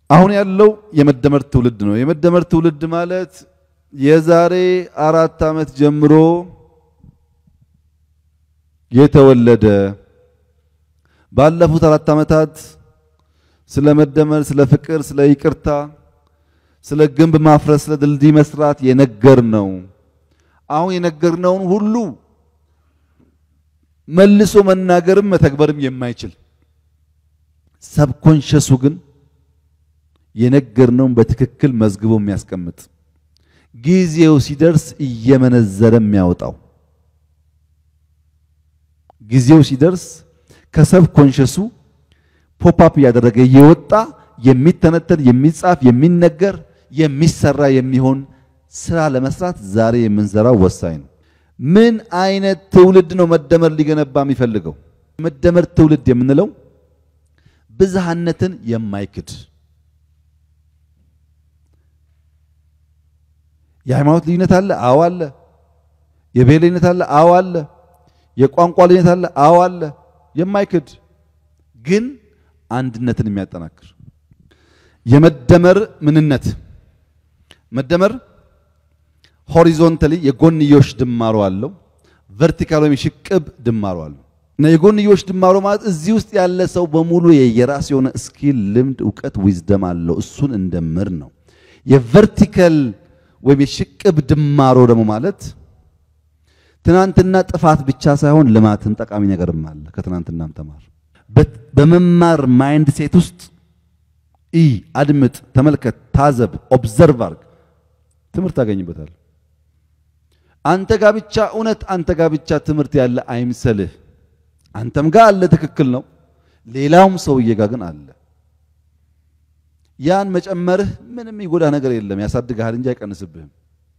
አሁን ያለው የመደመር ትውልድ ነው። የመደመር ትውልድ ማለት የዛሬ አራት ዓመት ጀምሮ የተወለደ ባለፉት አራት ዓመታት ስለ መደመር፣ ስለ ፍቅር፣ ስለ ይቅርታ፣ ስለ ግንብ ማፍረስ፣ ስለ ድልድይ መስራት የነገር ነው። አሁን የነገርነውን ሁሉ መልሶ መናገርም መተግበርም የማይችል ሰብኮንሸሱ ግን የነገርነውን በትክክል መዝግቦ የሚያስቀምጥ ጊዜው ሲደርስ እየመነዘረ የሚያወጣው ጊዜው ሲደርስ ከሰብ ኮንሸሱ ፖፕ እያደረገ እየወጣ የሚተነተን የሚጻፍ የሚነገር የሚሰራ የሚሆን ስራ ለመስራት ዛሬ የምንሰራው ወሳኝ ነው። ምን አይነት ትውልድ ነው መደመር ሊገነባ የሚፈልገው? መደመር ትውልድ የምንለው ብዝሃነትን የማይክድ የሃይማኖት ልዩነት አለ፣ አዎ አለ። የብሔር ልዩነት አለ፣ አዎ አለ። የቋንቋ ልዩነት አለ፣ አዎ አለ። የማይክድ ግን አንድነትን የሚያጠናክር የመደመር ምንነት መደመር ሆሪዞንታሊ የጎንዮሽ ድማሮ አለው። ቨርቲካል ወይም ሽቅብ ድማሮ አለው እና የጎንዮሽ ድማሮ ማለት እዚህ ውስጥ ያለ ሰው በሙሉ የየራስ የሆነ ስኪል፣ ልምድ፣ እውቀት፣ ዊዝደም አለው። እሱን እንደምር ነው። የቨርቲካል ወይም የሽቅብ ድማሮ ደግሞ ማለት ትናንትና ጥፋት ብቻ ሳይሆን ልማትም ጠቃሚ ነገርም አለ። ከትናንትናም ተማር። በመማር ማይንድ ሴት ውስጥ ኢ አድምጥ፣ ተመልከት፣ ታዘብ፣ ኦብዘርቭ አርግ፣ ትምህርት ታገኝበታል። አንተ ጋር ብቻ እውነት አንተ ጋር ብቻ ትምህርት ያለ አይምሰልህ። አንተም ጋር አለ፣ ትክክል ነው። ሌላውም ሰውዬ ጋር ግን አለ። ያን መጨመርህ ምንም ይጎዳ ነገር የለም፣ ያሳድግሃል እንጂ አይቀንስብህም።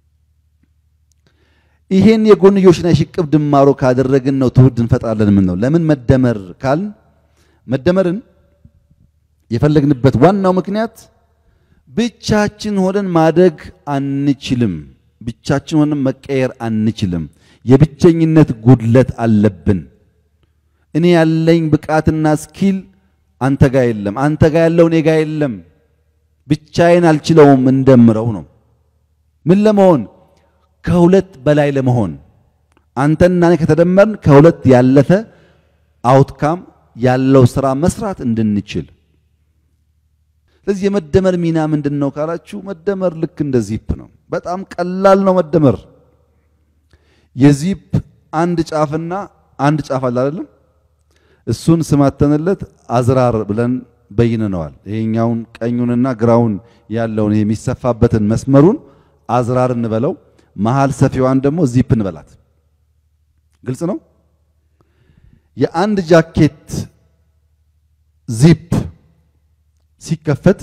ይሄን የጎንዮሽና የሽቅብ ድማሮ ካደረግን ነው ትውልድ እንፈጥራለን። ምን ነው ለምን መደመር ካልን መደመርን የፈለግንበት ዋናው ምክንያት ብቻችን ሆነን ማደግ አንችልም። ብቻችን ሆነን መቀየር አንችልም። የብቸኝነት ጉድለት አለብን። እኔ ያለኝ ብቃትና ስኪል አንተ ጋር የለም፣ አንተ ጋር ያለው እኔ ጋር የለም። ብቻዬን አልችለውም። እንደምረው ነው ምን ለመሆን ከሁለት በላይ ለመሆን አንተና እኔ ከተደመርን ከሁለት ያለፈ አውትካም ያለው ስራ መስራት እንድንችል። ስለዚህ የመደመር ሚና ምንድን ነው ካላችሁ፣ መደመር ልክ እንደ ዚፕ ነው። በጣም ቀላል ነው መደመር። የዚፕ አንድ ጫፍና አንድ ጫፍ አለ አይደለም? እሱን ስማተንለት አዝራር ብለን በይነነዋል። ይሄኛውን ቀኙንና ግራውን ያለውን ይሄ የሚሰፋበትን መስመሩን አዝራር እንበለው መሃል ሰፊዋን ደግሞ ዚፕ እንበላት። ግልጽ ነው። የአንድ ጃኬት ዚፕ ሲከፈት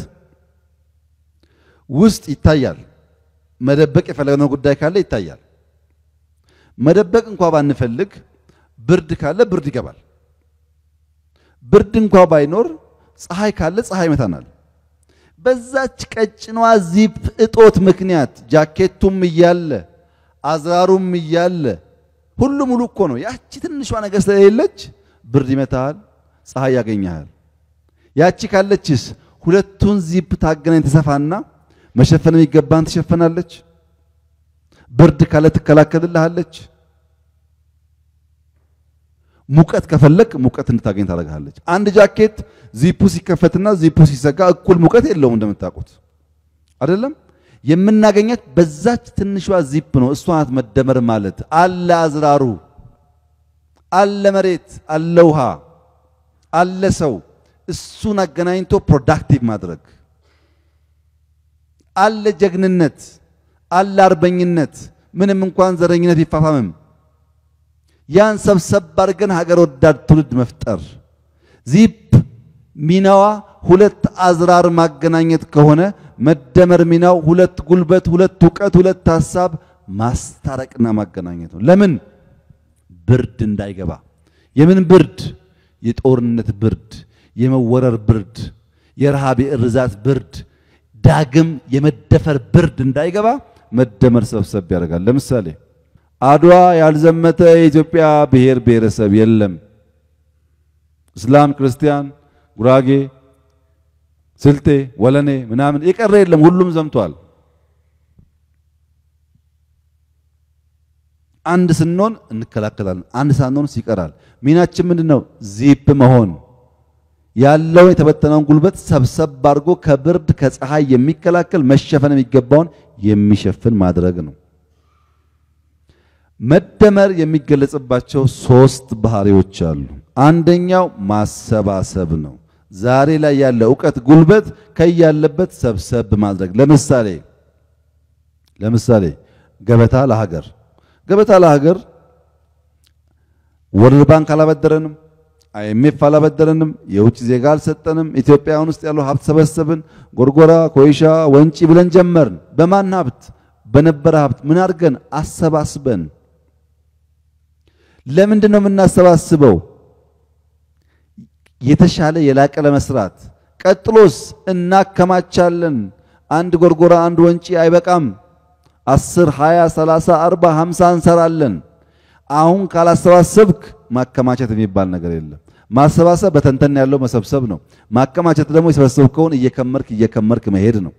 ውስጥ ይታያል። መደበቅ የፈለግነው ጉዳይ ካለ ይታያል። መደበቅ እንኳ ባንፈልግ ብርድ ካለ ብርድ ይገባል። ብርድ እንኳ ባይኖር ፀሐይ ካለ ፀሐይ ይመታናል። በዛች ቀጭኗ ዚፕ እጦት ምክንያት ጃኬቱም እያለ አዝራሩም እያለ ሁሉ ሙሉ እኮ ነው። ያቺ ትንሿ ነገር ስለሌለች ብርድ ይመታሃል፣ ፀሐይ ያገኘሃል። ያቺ ካለችስ ሁለቱን ዚፕ ታገናኝ ተሰፋና መሸፈን የሚገባን ትሸፈናለች። ብርድ ካለ ትከላከልልሃለች። ሙቀት ከፈለክ ሙቀት እንድታገኝ ታደርግሃለች። አንድ ጃኬት ዚፑ ሲከፈትና ዚፑ ሲዘጋ እኩል ሙቀት የለውም እንደምታውቁት አይደለም። የምናገኘት በዛች ትንሿ ዚፕ ነው። እሷ ናት መደመር ማለት። አለ አዝራሩ፣ አለ መሬት፣ አለ ውሃ፣ አለ ሰው። እሱን አገናኝቶ ፕሮዳክቲቭ ማድረግ አለ ጀግንነት፣ አለ አርበኝነት። ምንም እንኳን ዘረኝነት ቢፋፋምም ያን ሰብሰብ አድርገን ሀገር ወዳድ ትውልድ መፍጠር። ዚፕ ሚናዋ ሁለት አዝራር ማገናኘት ከሆነ መደመር ሚናው ሁለት ጉልበት፣ ሁለት እውቀት፣ ሁለት ሀሳብ ማስታረቅና ማገናኘት ነው። ለምን ብርድ እንዳይገባ። የምን ብርድ? የጦርነት ብርድ፣ የመወረር ብርድ፣ የረሃብ የእርዛት ብርድ፣ ዳግም የመደፈር ብርድ እንዳይገባ መደመር ሰብሰብ ያደርጋል። ለምሳሌ አድዋ ያልዘመተ የኢትዮጵያ ብሔር ብሔረሰብ የለም። እስላም፣ ክርስቲያን፣ ጉራጌ፣ ስልጤ፣ ወለኔ ምናምን የቀረ የለም። ሁሉም ዘምቷል። አንድ ስንሆን እንከላከላለን። አንድ ሳንሆን ይቀራል። ሚናችን ምንድነው? ዚፕ መሆን ያለውን የተበተነውን ጉልበት ሰብሰብ አድርጎ ከብርድ ከፀሐይ የሚከላከል መሸፈን የሚገባውን የሚሸፍን ማድረግ ነው። መደመር የሚገለጽባቸው ሶስት ባህሪዎች አሉ። አንደኛው ማሰባሰብ ነው። ዛሬ ላይ ያለ እውቀት ጉልበት ከያለበት ሰብሰብ ማድረግ። ለምሳሌ ለምሳሌ ገበታ ለሀገር ገበታ ለሀገር ወርልድ ባንክ አላበደረንም፣ አይኤምኤፍ አላበደረንም፣ የውጭ ዜጋ አልሰጠንም። ኢትዮጵያውያን ውስጥ ያለው ሀብት ሰበሰብን። ጎርጎራ፣ ኮይሻ፣ ወንጪ ብለን ጀመርን። በማን ሀብት? በነበረ ሀብት ምን አድርገን አሰባስበን። ለምንድን ነው የምናሰባስበው? የተሻለ የላቀ ለመስራት። ቀጥሎስ እናከማቻለን። አንድ ጎርጎራ አንድ ወንጪ አይበቃም። አስር ሃያ ሰላሳ አርባ ሃምሳ እንሰራለን። አሁን ካላሰባሰብክ ማከማቸት የሚባል ነገር የለም። ማሰባሰብ በተንተን ያለው መሰብሰብ ነው። ማከማቸት ደግሞ የሰበሰብከውን እየከመርክ እየከመርክ መሄድ ነው።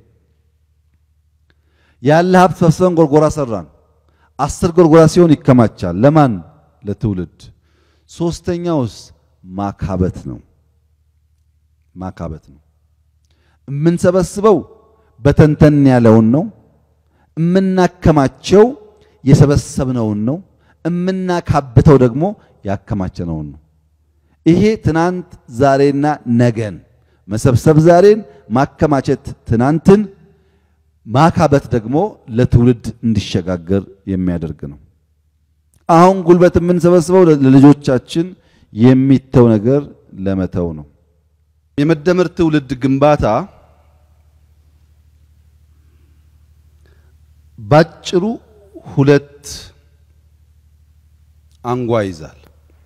ያለ ሀብት ሰብስበን ጎርጎራ ሰራን። አስር ጎርጎራ ሲሆን ይከማቻል። ለማን? ለትውልድ። ሶስተኛውስ ማካበት ነው። ማካበት ነው። የምንሰበስበው በተንተን ያለውን ነው። የምናከማቸው የሰበሰብነውን ነው። የምናካብተው ደግሞ ያከማቸነውን ነው። ይሄ ትናንት ዛሬና ነገን መሰብሰብ ዛሬን፣ ማከማቸት ትናንትን፣ ማካበት ደግሞ ለትውልድ እንዲሸጋገር የሚያደርግ ነው። አሁን ጉልበት የምንሰበስበው ለልጆቻችን የሚተው ነገር ለመተው ነው። የመደመር ትውልድ ግንባታ ባጭሩ ሁለት አንጓ ይዛል።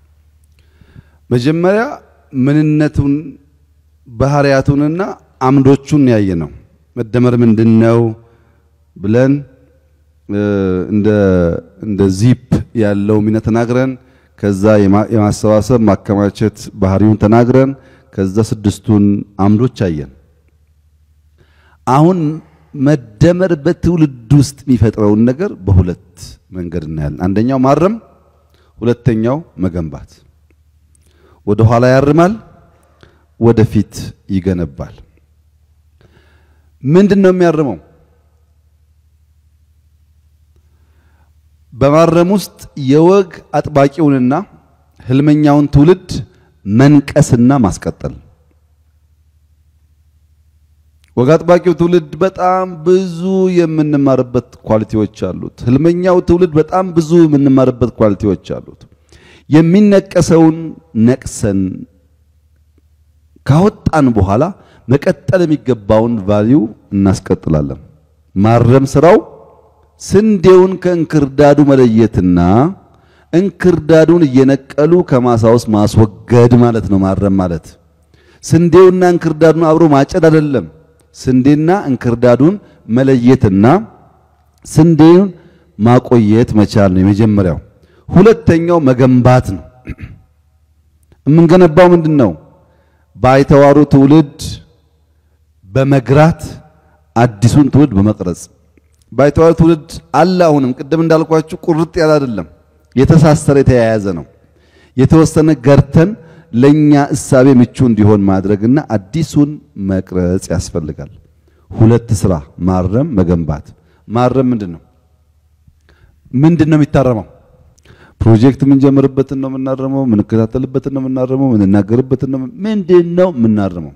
መጀመሪያ ምንነቱን ባህሪያቱንና አምዶቹን ያየ ነው። መደመር ምንድን ነው ብለን እንደ እንደ ዚፕ ያለው ሚና ተናግረን ከዛ የማሰባሰብ ማከማቸት ባህሪውን ተናግረን ከዛ ስድስቱን አምዶች አየን። አሁን መደመር በትውልድ ውስጥ የሚፈጥረውን ነገር በሁለት መንገድ እናያለን። አንደኛው ማረም፣ ሁለተኛው መገንባት። ወደ ኋላ ያርማል፣ ወደፊት ይገነባል። ምንድን ነው የሚያርመው? በማረም ውስጥ የወግ አጥባቂውንና ህልመኛውን ትውልድ መንቀስና ማስቀጠል ወግ አጥባቂው ትውልድ በጣም ብዙ የምንማርበት ኳሊቲዎች አሉት። ህልመኛው ትውልድ በጣም ብዙ የምንማርበት ኳሊቲዎች አሉት። የሚነቀሰውን ነቅሰን ካወጣን በኋላ መቀጠል የሚገባውን ቫልዩ እናስቀጥላለን። ማረም ስራው ስንዴውን ከእንክርዳዱ መለየትና እንክርዳዱን እየነቀሉ ከማሳ ውስጥ ማስወገድ ማለት ነው። ማረም ማለት ስንዴውና እንክርዳዱን አብሮ ማጨድ አይደለም። ስንዴና እንክርዳዱን መለየትና ስንዴውን ማቆየት መቻል ነው የመጀመሪያው። ሁለተኛው መገንባት ነው። የምንገነባው ምንድን ነው? ባይተዋሩ ትውልድ በመግራት አዲሱን ትውልድ በመቅረጽ ባይተዋሩ ትውልድ አለ። አሁንም ቅድም እንዳልኳችሁ ቁርጥ ያለ አይደለም፣ የተሳሰረ የተያያዘ ነው። የተወሰነ ገርተን ለኛ እሳቤ ምቹ እንዲሆን ማድረግና አዲሱን መቅረጽ ያስፈልጋል። ሁለት ስራ፣ ማረም፣ መገንባት። ማረም ምንድን ነው? ምንድን ነው የሚታረመው? ፕሮጀክት የምንጀምርበትን ነው የምናረመው? የምንከታተልበትን ነው የምናረመው? የምንናገርበትን ነው ምንድን ነው የምናረመው?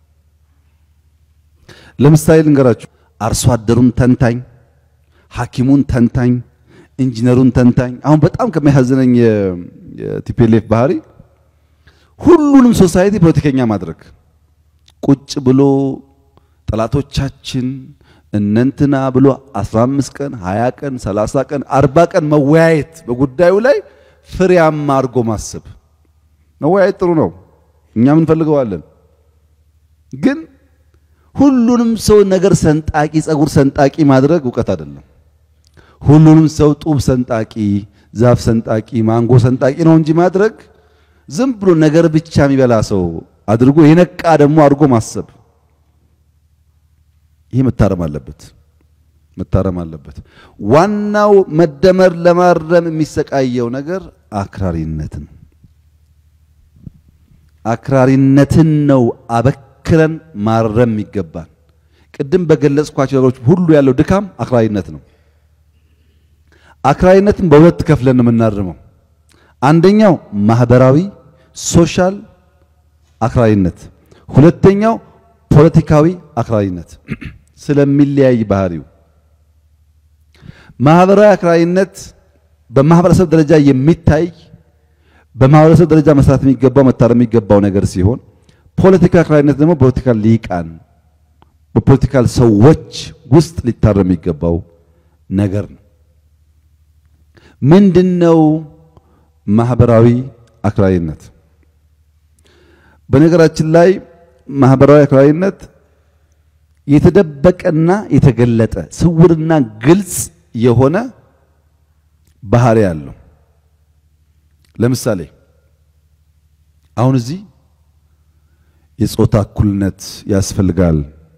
ለምሳሌ ልንገራችሁ። አርሶ አደሩን ተንታኝ፣ ሐኪሙን ተንታኝ፣ ኢንጂነሩን ተንታኝ። አሁን በጣም ከሚያሳዝነኝ የቲፒኤልኤፍ ባህሪ ሁሉንም ሶሳይቲ ፖለቲከኛ ማድረግ ቁጭ ብሎ ጠላቶቻችን እነንትና ብሎ 15 ቀን 20 ቀን 30 ቀን 40 ቀን መወያየት በጉዳዩ ላይ ፍሬያማ አድርጎ ማሰብ። መወያየት ጥሩ ነው፣ እኛም እንፈልገዋለን። ግን ሁሉንም ሰው ነገር ሰንጣቂ፣ ጸጉር ሰንጣቂ ማድረግ እውቀት አይደለም። ሁሉንም ሰው ጡብ ሰንጣቂ፣ ዛፍ ሰንጣቂ፣ ማንጎ ሰንጣቂ ነው እንጂ ማድረግ ዝም ብሎ ነገር ብቻ የሚበላ ሰው አድርጎ የነቃ ደግሞ አድርጎ ማሰብ ይህ መታረም አለበት መታረም አለበት። ዋናው መደመር ለማረም የሚሰቃየው ነገር አክራሪነትን አክራሪነትን ነው አበክረን ማረም ይገባል። ቅድም በገለጽኳቸው ነገሮች ሁሉ ያለው ድካም አክራሪነት ነው። አክራሪነትን በሁለት ከፍለን ነው የምናርመው። አንደኛው ማህበራዊ ሶሻል አክራሪነት፣ ሁለተኛው ፖለቲካዊ አክራሪነት ስለሚለያይ ባህሪው ማህበራዊ አክራሪነት በማህበረሰብ ደረጃ የሚታይ በማህበረሰብ ደረጃ መስራት የሚገባው መታረም የሚገባው ነገር ሲሆን ፖለቲካ አክራሪነት ደግሞ ፖለቲካል ሊቃን በፖለቲካል ሰዎች ውስጥ ሊታረም የሚገባው ነገር ነው። ምንድነው ማህበራዊ አክራሪነት? በነገራችን ላይ ማህበራዊ አክራሪነት የተደበቀና የተገለጠ ስውርና ግልጽ የሆነ ባህሪ አለው። ለምሳሌ አሁን እዚህ የጾታ እኩልነት ያስፈልጋል፣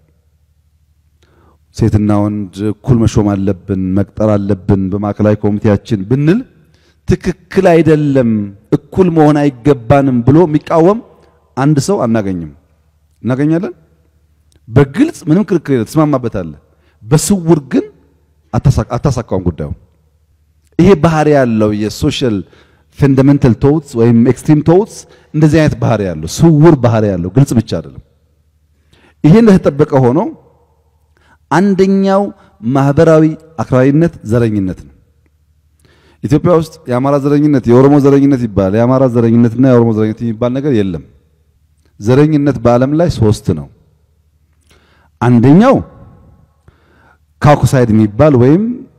ሴትና ወንድ እኩል መሾም አለብን፣ መቅጠር አለብን በማዕከላዊ ኮሚቴያችን ብንል ትክክል አይደለም፣ እኩል መሆን አይገባንም ብሎ የሚቃወም አንድ ሰው አናገኝም። እናገኛለን? በግልጽ ምንም ክርክር የለም፣ ትስማማበታለህ። በስውር ግን አታሳካውም ጉዳዩ። ይሄ ባህሪ ያለው የሶሻል ፈንዳሜንታል ቶትስ ወይም ኤክስትሪም ቶትስ እንደዚህ አይነት ባህሪ ያለው ስውር ባህሪ ያለው ግልጽ ብቻ አይደለም። ይሄ እንደተጠበቀ ሆኖ አንደኛው ማህበራዊ አክራሪነት ዘረኝነት ነው። ኢትዮጵያ ውስጥ የአማራ ዘረኝነት፣ የኦሮሞ ዘረኝነት ይባላል። የአማራ ዘረኝነትና የኦሮሞ ዘረኝነት የሚባል ነገር የለም። ዘረኝነት በዓለም ላይ ሶስት ነው። አንደኛው ካውካሳይድ የሚባል ወይም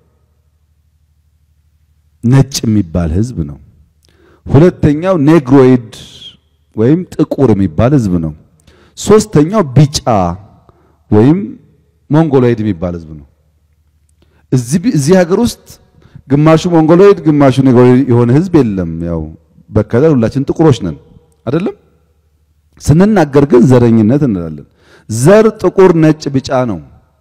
ነጭ የሚባል ህዝብ ነው። ሁለተኛው ኔግሮይድ ወይም ጥቁር የሚባል ህዝብ ነው። ሶስተኛው ቢጫ ወይም ሞንጎሎይድ የሚባል ህዝብ ነው። እዚህ ሀገር ውስጥ ግማሹ ሞንጎሎይድ ግማሹ ኔግሮይድ የሆነ ህዝብ የለም። ያው በከለር ሁላችን ጥቁሮች ነን አይደለም። ስንናገር ግን ዘረኝነት እንላለን። ዘር ጥቁር፣ ነጭ፣ ቢጫ ነው።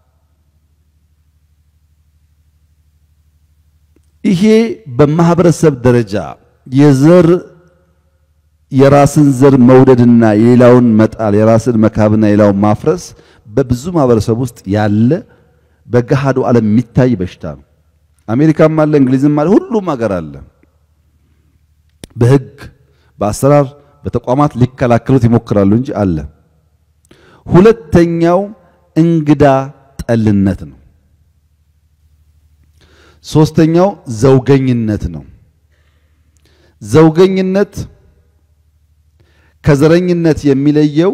ይሄ በማህበረሰብ ደረጃ የዘር የራስን ዘር መውደድና የሌላውን መጣል የራስን መካብና የሌላውን ማፍረስ በብዙ ማህበረሰብ ውስጥ ያለ በገሃዱ ዓለም የሚታይ በሽታ ነው። አሜሪካም አለ፣ እንግሊዝም አለ፣ ሁሉም ሀገር አለ። በህግ በአሰራር በተቋማት ሊከላከሉት ይሞክራሉ እንጂ አለ። ሁለተኛው እንግዳ ጠልነት ነው። ሶስተኛው ዘውገኝነት ነው። ዘውገኝነት ከዘረኝነት የሚለየው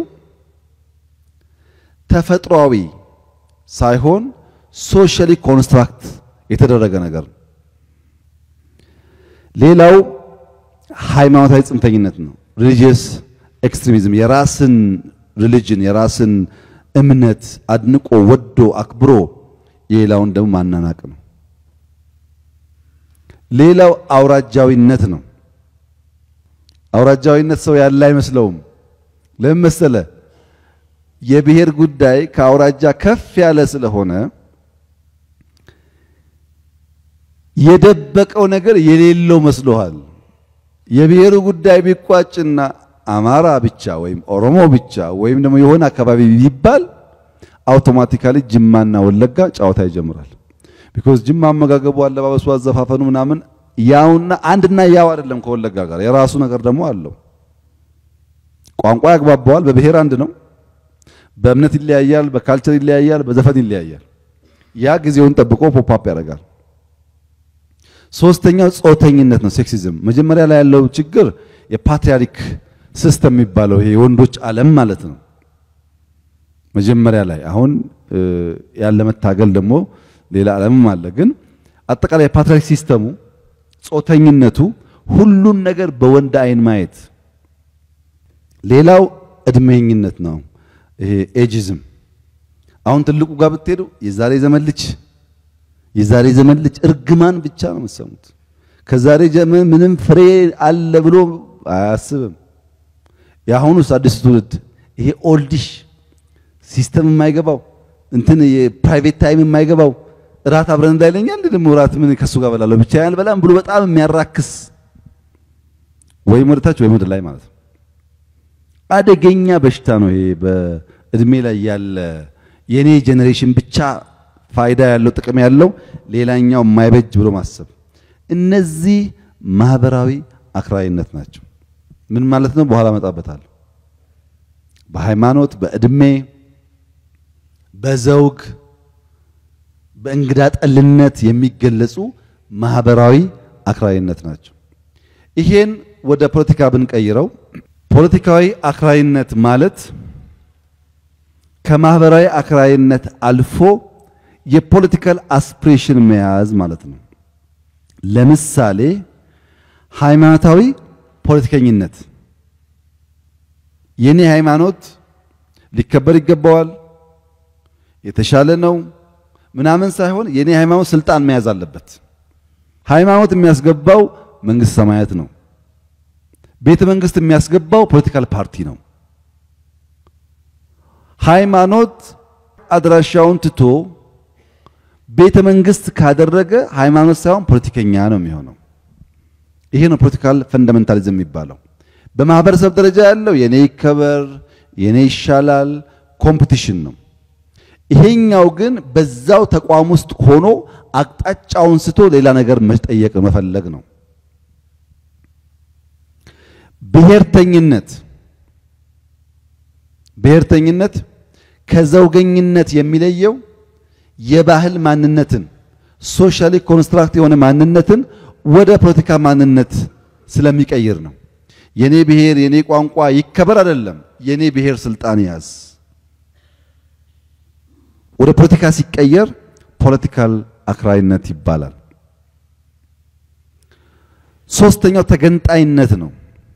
ተፈጥሯዊ ሳይሆን ሶሻሊ ኮንስትራክት የተደረገ ነገር ነው። ሌላው ሃይማኖታዊ ጽንፈኝነት ነው። ሪሊጂየስ ኤክስትሪሚዝም የራስን ሪሊጅን የራስን እምነት አድንቆ ወዶ አክብሮ የሌላውን ደግሞ ማናናቅ ነው። ሌላው አውራጃዊነት ነው። አውራጃዊነት ሰው ያለ አይመስለውም። ለምን መሰለ? የብሔር ጉዳይ ከአውራጃ ከፍ ያለ ስለሆነ የደበቀው ነገር የሌለው መስሎሃል። የብሔሩ ጉዳይ ቢቋጭና አማራ ብቻ ወይም ኦሮሞ ብቻ ወይም ደግሞ የሆነ አካባቢ ቢባል አውቶማቲካሊ ጅማና ወለጋ ጨዋታ ይጀምራል። ቢኮዝ ጅማ አመጋገቡ፣ አለባበሱ፣ አዘፋፈኑ ምናምን ያውና አንድና ያው አይደለም ከወለጋ ጋር የራሱ ነገር ደግሞ አለው። ቋንቋ ያግባባዋል። በብሔር አንድ ነው። በእምነት ይለያያል፣ በካልቸር ይለያያል፣ በዘፈን ይለያያል። ያ ጊዜውን ጠብቆ ፖፕአፕ ያደርጋል። ሶስተኛው ጾተኝነት ነው፣ ሴክሲዝም። መጀመሪያ ላይ ያለው ችግር የፓትሪያርክ ሲስተም የሚባለው ይሄ የወንዶች ዓለም ማለት ነው። መጀመሪያ ላይ አሁን ያለ መታገል ደግሞ ሌላ ዓለምም አለ። ግን አጠቃላይ የፓትሪያርክ ሲስተሙ ጾተኝነቱ፣ ሁሉን ነገር በወንድ አይን ማየት። ሌላው እድሜኝነት ነው፣ ይሄ ኤጂዝም። አሁን ትልቁ ጋር ብትሄዱ የዛሬ ዘመን ልጅ የዛሬ ዘመን ልጅ እርግማን ብቻ ነው የምትሰሙት። ከዛሬ ዘመን ምንም ፍሬ አለ ብሎ አያስብም። የአሁኑስ አዲሱ ትውልድ ይሄ ኦልዲሽ ሲስተም የማይገባው እንትን የፕራይቬት ታይም የማይገባው እራት አብረን እንዳይለኛ እንዴ ደግሞ እራት ምን ከሱ ጋር በላለሁ ብቻ ያልበላም ብሎ በጣም የሚያራክስ ወይም ወደ ታች ወይም ወደ ላይ ማለት ነው። አደገኛ በሽታ ነው ይሄ። በእድሜ ላይ ያለ የኔ ጄኔሬሽን ብቻ ፋይዳ ያለው ጥቅም ያለው ሌላኛው የማይበጅ ብሎ ማሰብ፣ እነዚህ ማህበራዊ አክራሪነት ናቸው። ምን ማለት ነው? በኋላ እመጣበታለሁ። በሃይማኖት፣ በእድሜ፣ በዘውግ፣ በእንግዳ ጠልነት የሚገለጹ ማህበራዊ አክራሪነት ናቸው። ይሄን ወደ ፖለቲካ ብንቀይረው ፖለቲካዊ አክራሪነት ማለት ከማህበራዊ አክራሪነት አልፎ የፖለቲካል አስፒሬሽን መያዝ ማለት ነው። ለምሳሌ ሃይማኖታዊ ፖለቲከኝነት የኔ ሃይማኖት ሊከበር ይገባዋል፣ የተሻለ ነው ምናምን ሳይሆን የኔ ሃይማኖት ስልጣን መያዝ አለበት። ሃይማኖት የሚያስገባው መንግስት ሰማያት ነው። ቤተ መንግስት የሚያስገባው ፖለቲካል ፓርቲ ነው። ሃይማኖት አድራሻውን ትቶ ቤተ መንግስት ካደረገ ሃይማኖት ሳይሆን ፖለቲከኛ ነው የሚሆነው። ይሄ ነው ፖለቲካል ፈንዳሜንታሊዝም የሚባለው። በማህበረሰብ ደረጃ ያለው የኔ ይከበር፣ የኔ ይሻላል ኮምፒቲሽን ነው። ይሄኛው ግን በዛው ተቋም ውስጥ ሆኖ አቅጣጫውን ስቶ ሌላ ነገር መጠየቅ መፈለግ ነው። ብሔርተኝነት ብሔርተኝነት ከዘውገኝነት የሚለየው የባህል ማንነትን ሶሻሊ ኮንስትራክት የሆነ ማንነትን ወደ ፖለቲካ ማንነት ስለሚቀይር ነው። የኔ ብሔር የኔ ቋንቋ ይከበር አይደለም፣ የኔ ብሔር ስልጣን ያዝ። ወደ ፖለቲካ ሲቀየር ፖለቲካል አክራሪነት ይባላል። ሶስተኛው ተገንጣይነት ነው።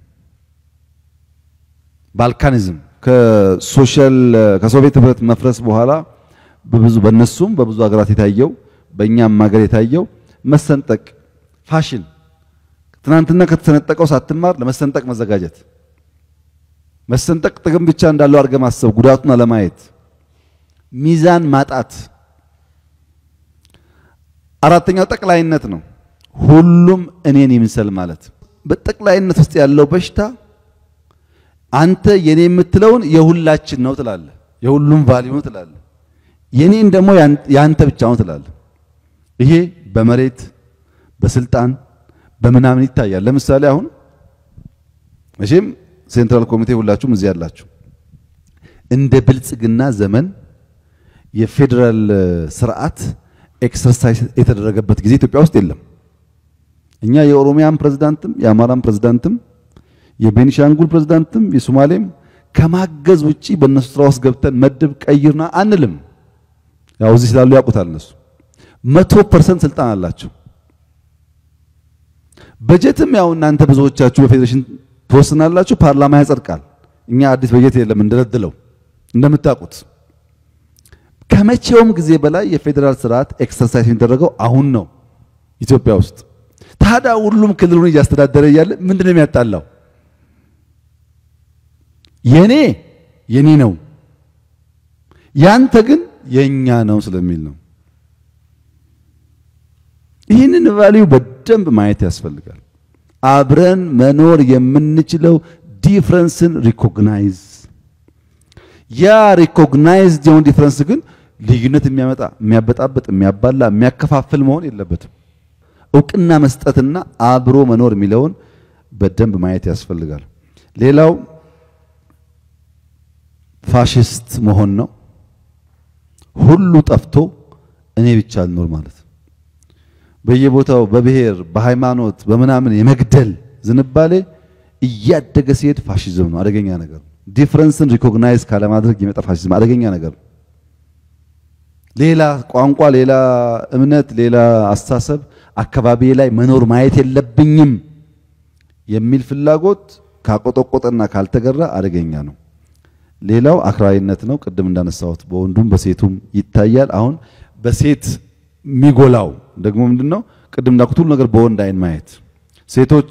ባልካኒዝም ከሶሻል ከሶቪየት ህብረት መፍረስ በኋላ በብዙ በነሱም በብዙ ሀገራት የታየው በእኛም ሀገር የታየው መሰንጠቅ ፋሽን፣ ትናንትና ከተሰነጠቀው ሳትማር ለመሰንጠቅ መዘጋጀት፣ መሰንጠቅ ጥቅም ብቻ እንዳለው አድርገህ ማሰብ፣ ጉዳቱን አለማየት፣ ሚዛን ማጣት። አራተኛው ጠቅላይነት ነው። ሁሉም እኔን ይምሰል ማለት። በጠቅላይነት ውስጥ ያለው በሽታ አንተ የኔ የምትለውን የሁላችን ነው ትላለህ፣ የሁሉም ቫልዩ ነው ትላለህ። የኔን ደግሞ ያንተ ብቻ ነው ትላለህ። ይሄ በመሬት በስልጣን በምናምን ይታያል። ለምሳሌ አሁን መቼም ሴንትራል ኮሚቴ ሁላችሁም እዚህ ያላችሁ እንደ ብልጽግና ዘመን የፌዴራል ስርዓት ኤክሰርሳይዝ የተደረገበት ጊዜ ኢትዮጵያ ውስጥ የለም። እኛ የኦሮሚያን ፕሬዝዳንትም የአማራን ፕሬዝዳንትም የቤኒሻንጉል ፕሬዝዳንትም የሶማሌም ከማገዝ ውጪ በእነሱ ስራ ውስጥ ገብተን መድብ ቀይርና አንልም። ያው እዚህ ስላሉ ያውቁታል እነሱ መቶ ፐርሰንት ስልጣን አላቸው። በጀትም ያው እናንተ ብዙዎቻችሁ በፌዴሬሽን ትወስናላችሁ፣ ፓርላማ ያጸድቃል። እኛ አዲስ በጀት የለም እንደለድለው እንደምታውቁት ከመቼውም ጊዜ በላይ የፌዴራል ስርዓት ኤክሰርሳይዝ የሚደረገው አሁን ነው ኢትዮጵያ ውስጥ። ታዲያ ሁሉም ክልሉን እያስተዳደረ እያለ ምንድን ነው የሚያጣላው? የኔ የኔ ነው ያንተ ግን የኛ ነው ስለሚል ነው። ይህንን ቫልዩ በደንብ ማየት ያስፈልጋል። አብረን መኖር የምንችለው ዲፍረንስን ሪኮግናይዝ ያ ሪኮግናይዝድ የሆነ ዲፍረንስ ግን ልዩነት የሚያመጣ የሚያበጣበጥ፣ የሚያባላ፣ የሚያከፋፍል መሆን የለበትም። እውቅና መስጠትና አብሮ መኖር የሚለውን በደንብ ማየት ያስፈልጋል። ሌላው ፋሽስት መሆን ነው። ሁሉ ጠፍቶ እኔ ብቻ ልኖር ማለት በየቦታው በብሔር በሃይማኖት በምናምን የመግደል ዝንባሌ እያደገ ሲሄድ ፋሽዝም ነው፣ አደገኛ ነገር ነው። ዲፍረንስን ሪኮግናይዝ ካለማድረግ የመጣ ፋሽዝም አደገኛ ነገር ነው። ሌላ ቋንቋ፣ ሌላ እምነት፣ ሌላ አስተሳሰብ አካባቢ ላይ መኖር ማየት የለብኝም የሚል ፍላጎት ካቆጠቆጠና ካልተገራ አደገኛ ነው። ሌላው አክራሪነት ነው። ቅድም እንዳነሳሁት በወንዱም በሴቱም ይታያል። አሁን በሴት የሚጎላው ደግሞ ምንድነው? ቅድም እንዳልኩት ሁሉ ነገር በወንድ አይን ማየት። ሴቶች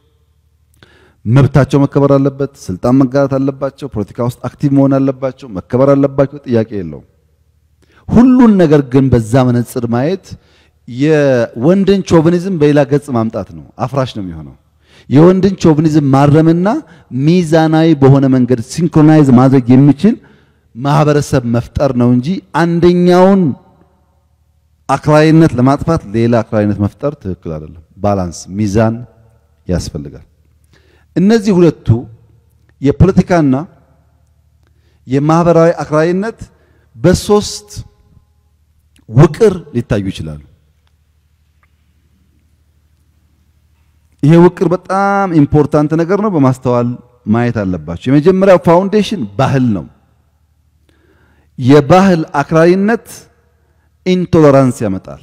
መብታቸው መከበር አለበት፣ ስልጣን መጋራት አለባቸው፣ ፖለቲካ ውስጥ አክቲቭ መሆን አለባቸው፣ መከበር አለባቸው። ጥያቄ የለውም። ሁሉን ነገር ግን በዛ መነጽር ማየት የወንድን ቾቪኒዝም በሌላ ገጽ ማምጣት ነው፣ አፍራሽ ነው የሚሆነው። የወንድን ቾቪኒዝም ማረምና ሚዛናዊ በሆነ መንገድ ሲንክሮናይዝ ማድረግ የሚችል ማህበረሰብ መፍጠር ነው እንጂ አንደኛውን አክራሪነት ለማጥፋት ሌላ አክራሪነት መፍጠር ትክክል አይደለም። ባላንስ ሚዛን ያስፈልጋል። እነዚህ ሁለቱ የፖለቲካና የማህበራዊ አክራሪነት በሶስት ውቅር ሊታዩ ይችላሉ። ይሄ ውቅር በጣም ኢምፖርታንት ነገር ነው፣ በማስተዋል ማየት አለባቸው። የመጀመሪያው ፋውንዴሽን ባህል ነው። የባህል አክራሪነት ኢንቶለራንስ ያመጣል።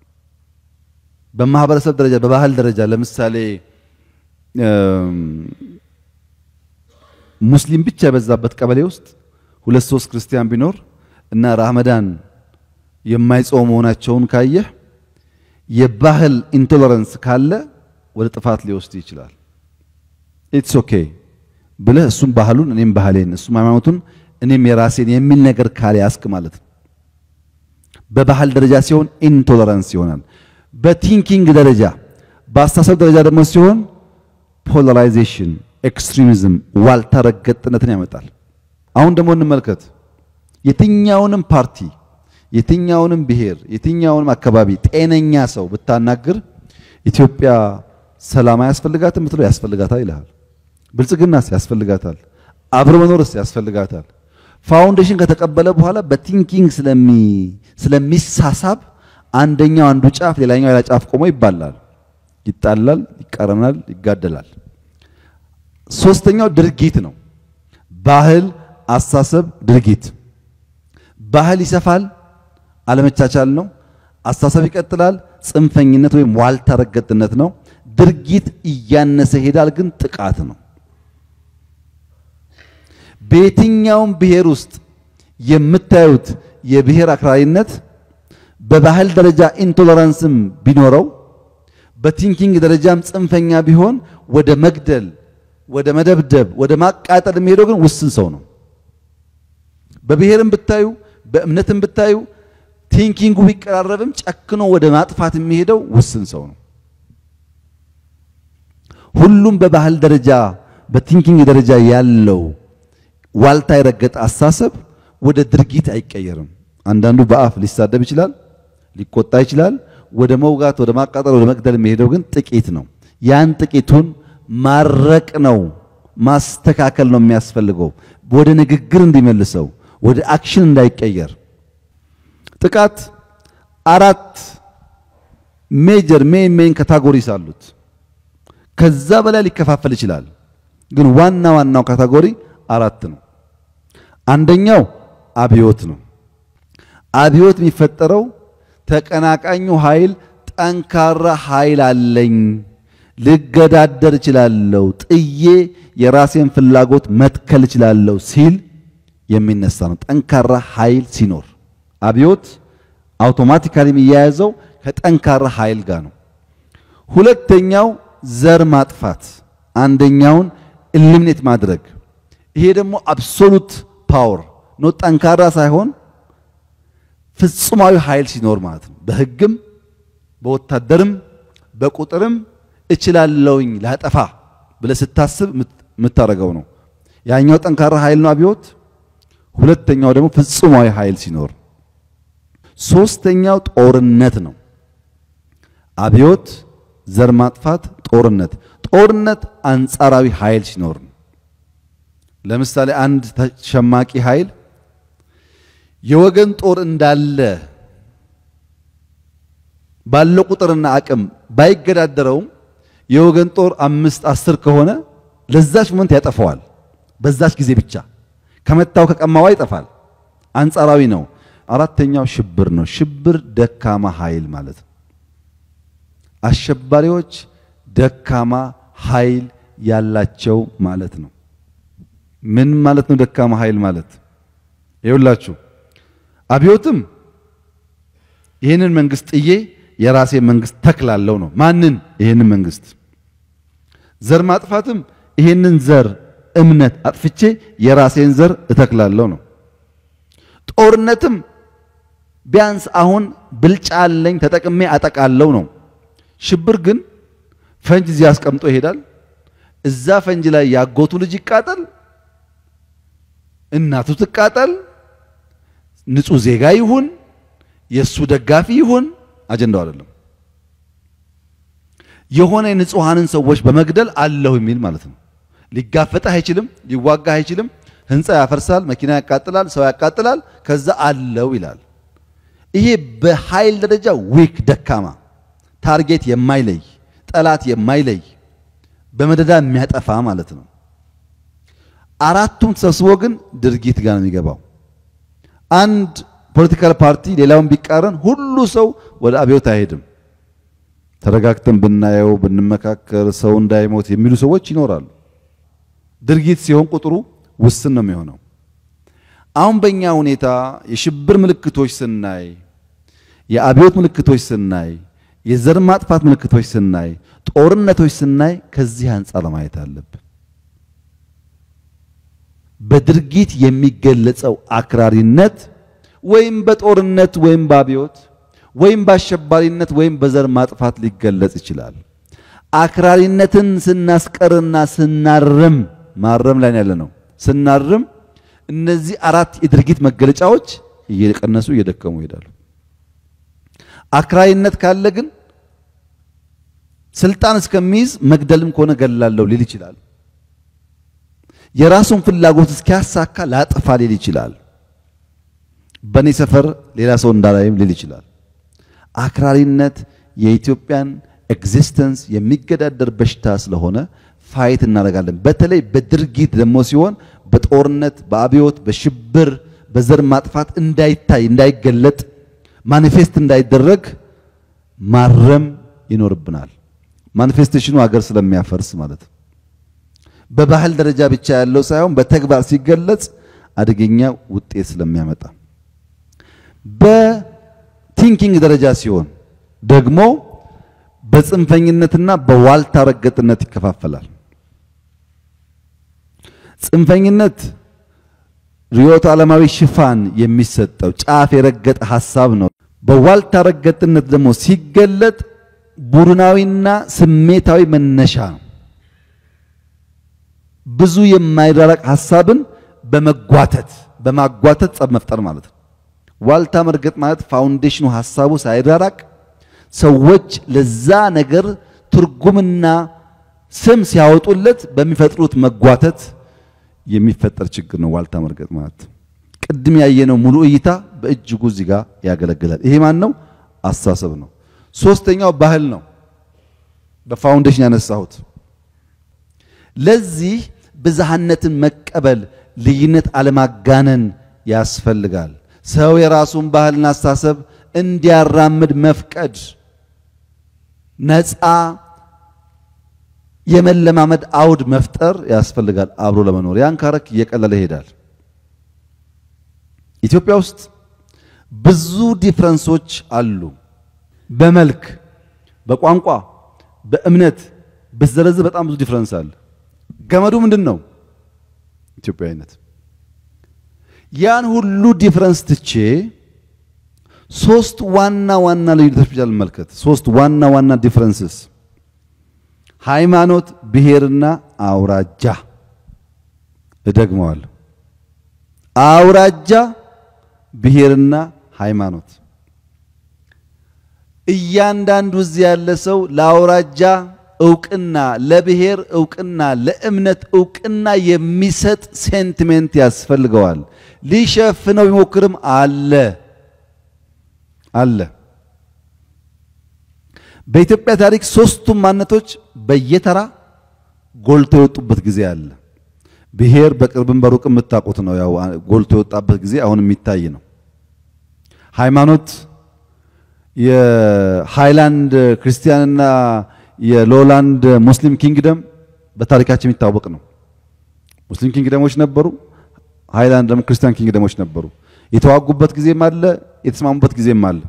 በማህበረሰብ ደረጃ በባህል ደረጃ ለምሳሌ ሙስሊም ብቻ የበዛበት ቀበሌ ውስጥ ሁለት ሶስት ክርስቲያን ቢኖር እና ራመዳን የማይጾሙ መሆናቸውን ካየህ የባህል ኢንቶለራንስ ካለ ወደ ጥፋት ሊወስድ ይችላል። ኢትስ ኦኬ ብለህ እሱም ባህሉን እኔም ባህሌን እሱም ሃይማኖቱን እኔም የራሴን የሚል ነገር ካልያዝክ ማለት ነው። በባህል ደረጃ ሲሆን ኢንቶለራንስ ይሆናል። በቲንኪንግ ደረጃ በአስተሳሰብ ደረጃ ደግሞ ሲሆን ፖላራይዜሽን፣ ኤክስትሪሚዝም፣ ዋልታ ረገጥነትን ያመጣል። አሁን ደግሞ እንመልከት። የትኛውንም ፓርቲ፣ የትኛውንም ብሔር፣ የትኛውንም አካባቢ ጤነኛ ሰው ብታናግር ኢትዮጵያ ሰላም አያስፈልጋትም ብትለው ያስፈልጋታል ይልሃል። ብልጽግናስ ያስፈልጋታል፣ አብሮ መኖርስ ያስፈልጋታል። ፋውንዴሽን ከተቀበለ በኋላ በቲንኪንግ ስለሚሳሳብ አንደኛው አንዱ ጫፍ ሌላኛው ሌላ ጫፍ ቆሞ ይባላል፣ ይጣላል፣ ይቃረናል፣ ይጋደላል። ሶስተኛው ድርጊት ነው። ባህል፣ አስተሳሰብ፣ ድርጊት። ባህል ይሰፋል፣ አለመቻቻል ነው። አስተሳሰብ ይቀጥላል፣ ጽንፈኝነት ወይም ዋልታ ረገጥነት ነው። ድርጊት እያነሰ ይሄዳል፣ ግን ጥቃት ነው። በየትኛውም ብሔር ውስጥ የምታዩት የብሔር አክራሪነት በባህል ደረጃ ኢንቶለራንስም ቢኖረው በቲንኪንግ ደረጃም ጽንፈኛ ቢሆን ወደ መግደል፣ ወደ መደብደብ፣ ወደ ማቃጠል የሚሄደው ግን ውስን ሰው ነው። በብሔርም ብታዩ በእምነትም ብታዩ ቲንኪንጉ ቢቀራረብም ጨክኖ ወደ ማጥፋት የሚሄደው ውስን ሰው ነው። ሁሉም በባህል ደረጃ በቲንኪንግ ደረጃ ያለው ዋልታ የረገጠ አስተሳሰብ ወደ ድርጊት አይቀየርም። አንዳንዱ በአፍ ሊሳደብ ይችላል፣ ሊቆጣ ይችላል። ወደ መውጋት፣ ወደ ማቃጠል፣ ወደ መግደል የሚሄደው ግን ጥቂት ነው። ያን ጥቂቱን ማረቅ ነው፣ ማስተካከል ነው የሚያስፈልገው፣ ወደ ንግግር እንዲመልሰው፣ ወደ አክሽን እንዳይቀየር። ጥቃት አራት ሜጀር ሜን ሜን ካታጎሪስ አሉት። ከዛ በላይ ሊከፋፈል ይችላል፣ ግን ዋና ዋናው ካታጎሪ አራት ነው። አንደኛው አብዮት ነው። አብዮት የሚፈጠረው ተቀናቃኙ ኃይል ጠንካራ ኃይል አለኝ፣ ልገዳደር እችላለሁ፣ ጥዬ የራሴን ፍላጎት መትከል እችላለሁ ሲል የሚነሳ ነው። ጠንካራ ኃይል ሲኖር አብዮት አውቶማቲካሊ የሚያያዘው ከጠንካራ ኃይል ጋር ነው። ሁለተኛው ዘር ማጥፋት፣ አንደኛውን ኢሊሚኔት ማድረግ። ይሄ ደግሞ አብሶሉት ፓወር ነው። ጠንካራ ሳይሆን ፍጹማዊ ኃይል ሲኖር ማለት ነው። በሕግም በወታደርም በቁጥርም እችላለሁኝ ላጠፋ ብለህ ስታስብ የምታደርገው ነው። ያኛው ጠንካራ ኃይል ነው አብዮት። ሁለተኛው ደግሞ ፍጹማዊ ኃይል ሲኖር፣ ሶስተኛው ጦርነት ነው። አብዮት፣ ዘር ማጥፋት፣ ጦርነት። ጦርነት አንጻራዊ ኃይል ሲኖር ነው። ለምሳሌ አንድ ተሸማቂ ኃይል የወገን ጦር እንዳለ ባለው ቁጥርና አቅም ባይገዳደረውም የወገን ጦር አምስት አስር ከሆነ ለዛች ሞመንት ያጠፋዋል። በዛች ጊዜ ብቻ ከመታው ከቀማዋ ይጠፋል። አንጻራዊ ነው። አራተኛው ሽብር ነው። ሽብር ደካማ ኃይል ማለት ነው። አሸባሪዎች ደካማ ኃይል ያላቸው ማለት ነው። ምን ማለት ነው? ደካማ ኃይል ማለት ይኸውላችሁ፣ አብዮትም ይህንን መንግስት ጥዬ የራሴ መንግስት ተክላለው ነው። ማንን? ይህንን መንግስት። ዘር ማጥፋትም ይህንን ዘር እምነት አጥፍቼ የራሴን ዘር እተክላለው ነው። ጦርነትም ቢያንስ አሁን ብልጫ አለኝ ተጠቅሜ አጠቃለው ነው። ሽብር ግን ፈንጅ እዚህ አስቀምጦ ይሄዳል። እዛ ፈንጅ ላይ ያጎቱ ልጅ ይቃጠል፣ እናቱ ትቃጠል፣ ንጹህ ዜጋ ይሁን የእሱ ደጋፊ ይሁን አጀንዳው አይደለም። የሆነ የንጹሐንን ሰዎች በመግደል አለሁ የሚል ማለት ነው። ሊጋፈጥህ አይችልም፣ ሊዋጋህ አይችልም። ህንፃ ያፈርሳል፣ መኪና ያቃጥላል፣ ሰው ያቃጥላል። ከዛ አለው ይላል። ይሄ በኃይል ደረጃ ዊክ ደካማ፣ ታርጌት የማይለይ ጠላት የማይለይ በመደዳ የሚያጠፋ ማለት ነው። አራቱም ተሰብስቦ ግን ድርጊት ጋር ነው የሚገባው። አንድ ፖለቲካል ፓርቲ ሌላውን ቢቃረን ሁሉ ሰው ወደ አብዮት አይሄድም። ተረጋግተን ብናየው ብንመካከር ሰው እንዳይሞት የሚሉ ሰዎች ይኖራሉ። ድርጊት ሲሆን ቁጥሩ ውስን ነው የሚሆነው። አሁን በእኛ ሁኔታ የሽብር ምልክቶች ስናይ፣ የአብዮት ምልክቶች ስናይ፣ የዘር ማጥፋት ምልክቶች ስናይ፣ ጦርነቶች ስናይ ከዚህ አንጻር ማየት አለብን። በድርጊት የሚገለጸው አክራሪነት ወይም በጦርነት ወይም በአብዮት ወይም በአሸባሪነት ወይም በዘር ማጥፋት ሊገለጽ ይችላል። አክራሪነትን ስናስቀርና ስናርም ማረም ላይ ያለ ነው። ስናርም እነዚህ አራት የድርጊት መገለጫዎች እየቀነሱ እየደከሙ ይሄዳሉ። አክራሪነት ካለ ግን ስልጣን እስከሚይዝ መግደልም ከሆነ ገላለሁ ሊል ይችላል። የራሱን ፍላጎት እስኪያሳካ ላጥፋ ሊል ይችላል። በእኔ ሰፈር ሌላ ሰው እንዳላይም ሊል ይችላል። አክራሪነት የኢትዮጵያን ኤግዚስተንስ የሚገዳደር በሽታ ስለሆነ ፋይት እናደርጋለን። በተለይ በድርጊት ደግሞ ሲሆን በጦርነት፣ በአብዮት፣ በሽብር፣ በዘር ማጥፋት እንዳይታይ እንዳይገለጥ፣ ማኒፌስት እንዳይደረግ ማረም ይኖርብናል። ማኒፌስቴሽኑ ሀገር ስለሚያፈርስ ማለት ነው። በባህል ደረጃ ብቻ ያለው ሳይሆን በተግባር ሲገለጽ አደገኛ ውጤት ስለሚያመጣ በቲንኪንግ ደረጃ ሲሆን ደግሞ በጽንፈኝነትና በዋልታ ረገጥነት ይከፋፈላል። ጽንፈኝነት ርዕዮተ ዓለማዊ ሽፋን የሚሰጠው ጫፍ የረገጠ ሐሳብ ነው። በዋልታ ረገጥነት ደግሞ ሲገለጥ ቡድናዊና ስሜታዊ መነሻ ነው። ብዙ የማይራራቅ ሐሳብን በመጓተት በማጓተት ጸብ መፍጠር ማለት ነው። ዋልታ መርገጥ ማለት ፋውንዴሽኑ ሐሳቡ ሳይራራቅ ሰዎች ለዛ ነገር ትርጉምና ስም ሲያወጡለት በሚፈጥሩት መጓተት የሚፈጠር ችግር ነው። ዋልታ መርገጥ ማለት ቅድም ያየነው ሙሉ እይታ በእጅጉ እዚህ ጋር ያገለግላል። ይሄ ማን ነው? አስተሳሰብ ነው። ሶስተኛው ባህል ነው። በፋውንዴሽን ያነሳሁት ለዚህ ብዝሃነትን መቀበል፣ ልዩነት አለማጋነን ያስፈልጋል። ሰው የራሱን ባህልና አስተሳሰብ እንዲያራምድ መፍቀድ ነፃ የመለማመድ አውድ መፍጠር ያስፈልጋል። አብሮ ለመኖር ያን ካረክ እየቀለለ ይሄዳል። ኢትዮጵያ ውስጥ ብዙ ዲፍረንሶች አሉ። በመልክ፣ በቋንቋ፣ በእምነት ብትዘረዝር በጣም ብዙ ዲፍረንስ አለ። ገመዱ ምንድን ነው? ኢትዮጵያዊነት። ያን ሁሉ ዲፍረንስ ትቼ ሶስት ዋና ዋና ልዩነቶች ብቻ ልመልከት። ሶስት ዋና ዋና ዲፍረንስስ ሃይማኖት፣ ብሔርና አውራጃ። እደግመዋለሁ። አውራጃ፣ ብሔርና ሃይማኖት። እያንዳንዱ እዚህ ያለ ሰው ለአውራጃ እውቅና፣ ለብሔር እውቅና፣ ለእምነት እውቅና የሚሰጥ ሴንቲሜንት ያስፈልገዋል። ሊሸፍነው ቢሞክርም አለ አለ። በኢትዮጵያ ታሪክ ሶስቱም ማንነቶች በየተራ ጎልቶ የወጡበት ጊዜ አለ። ብሔር በቅርብም በሩቅ የምታውቁት ነው። ያው ጎልቶ የወጣበት ጊዜ አሁን የሚታይ ነው። ሃይማኖት የሃይላንድ ክርስቲያንና የሎላንድ ሙስሊም ኪንግደም በታሪካችን የሚታወቅ ነው። ሙስሊም ኪንግደሞች ነበሩ፣ ሃይላንድ ደግሞ ክርስቲያን ኪንግደሞች ነበሩ። የተዋጉበት ጊዜም አለ፣ የተስማሙበት ጊዜም አለ።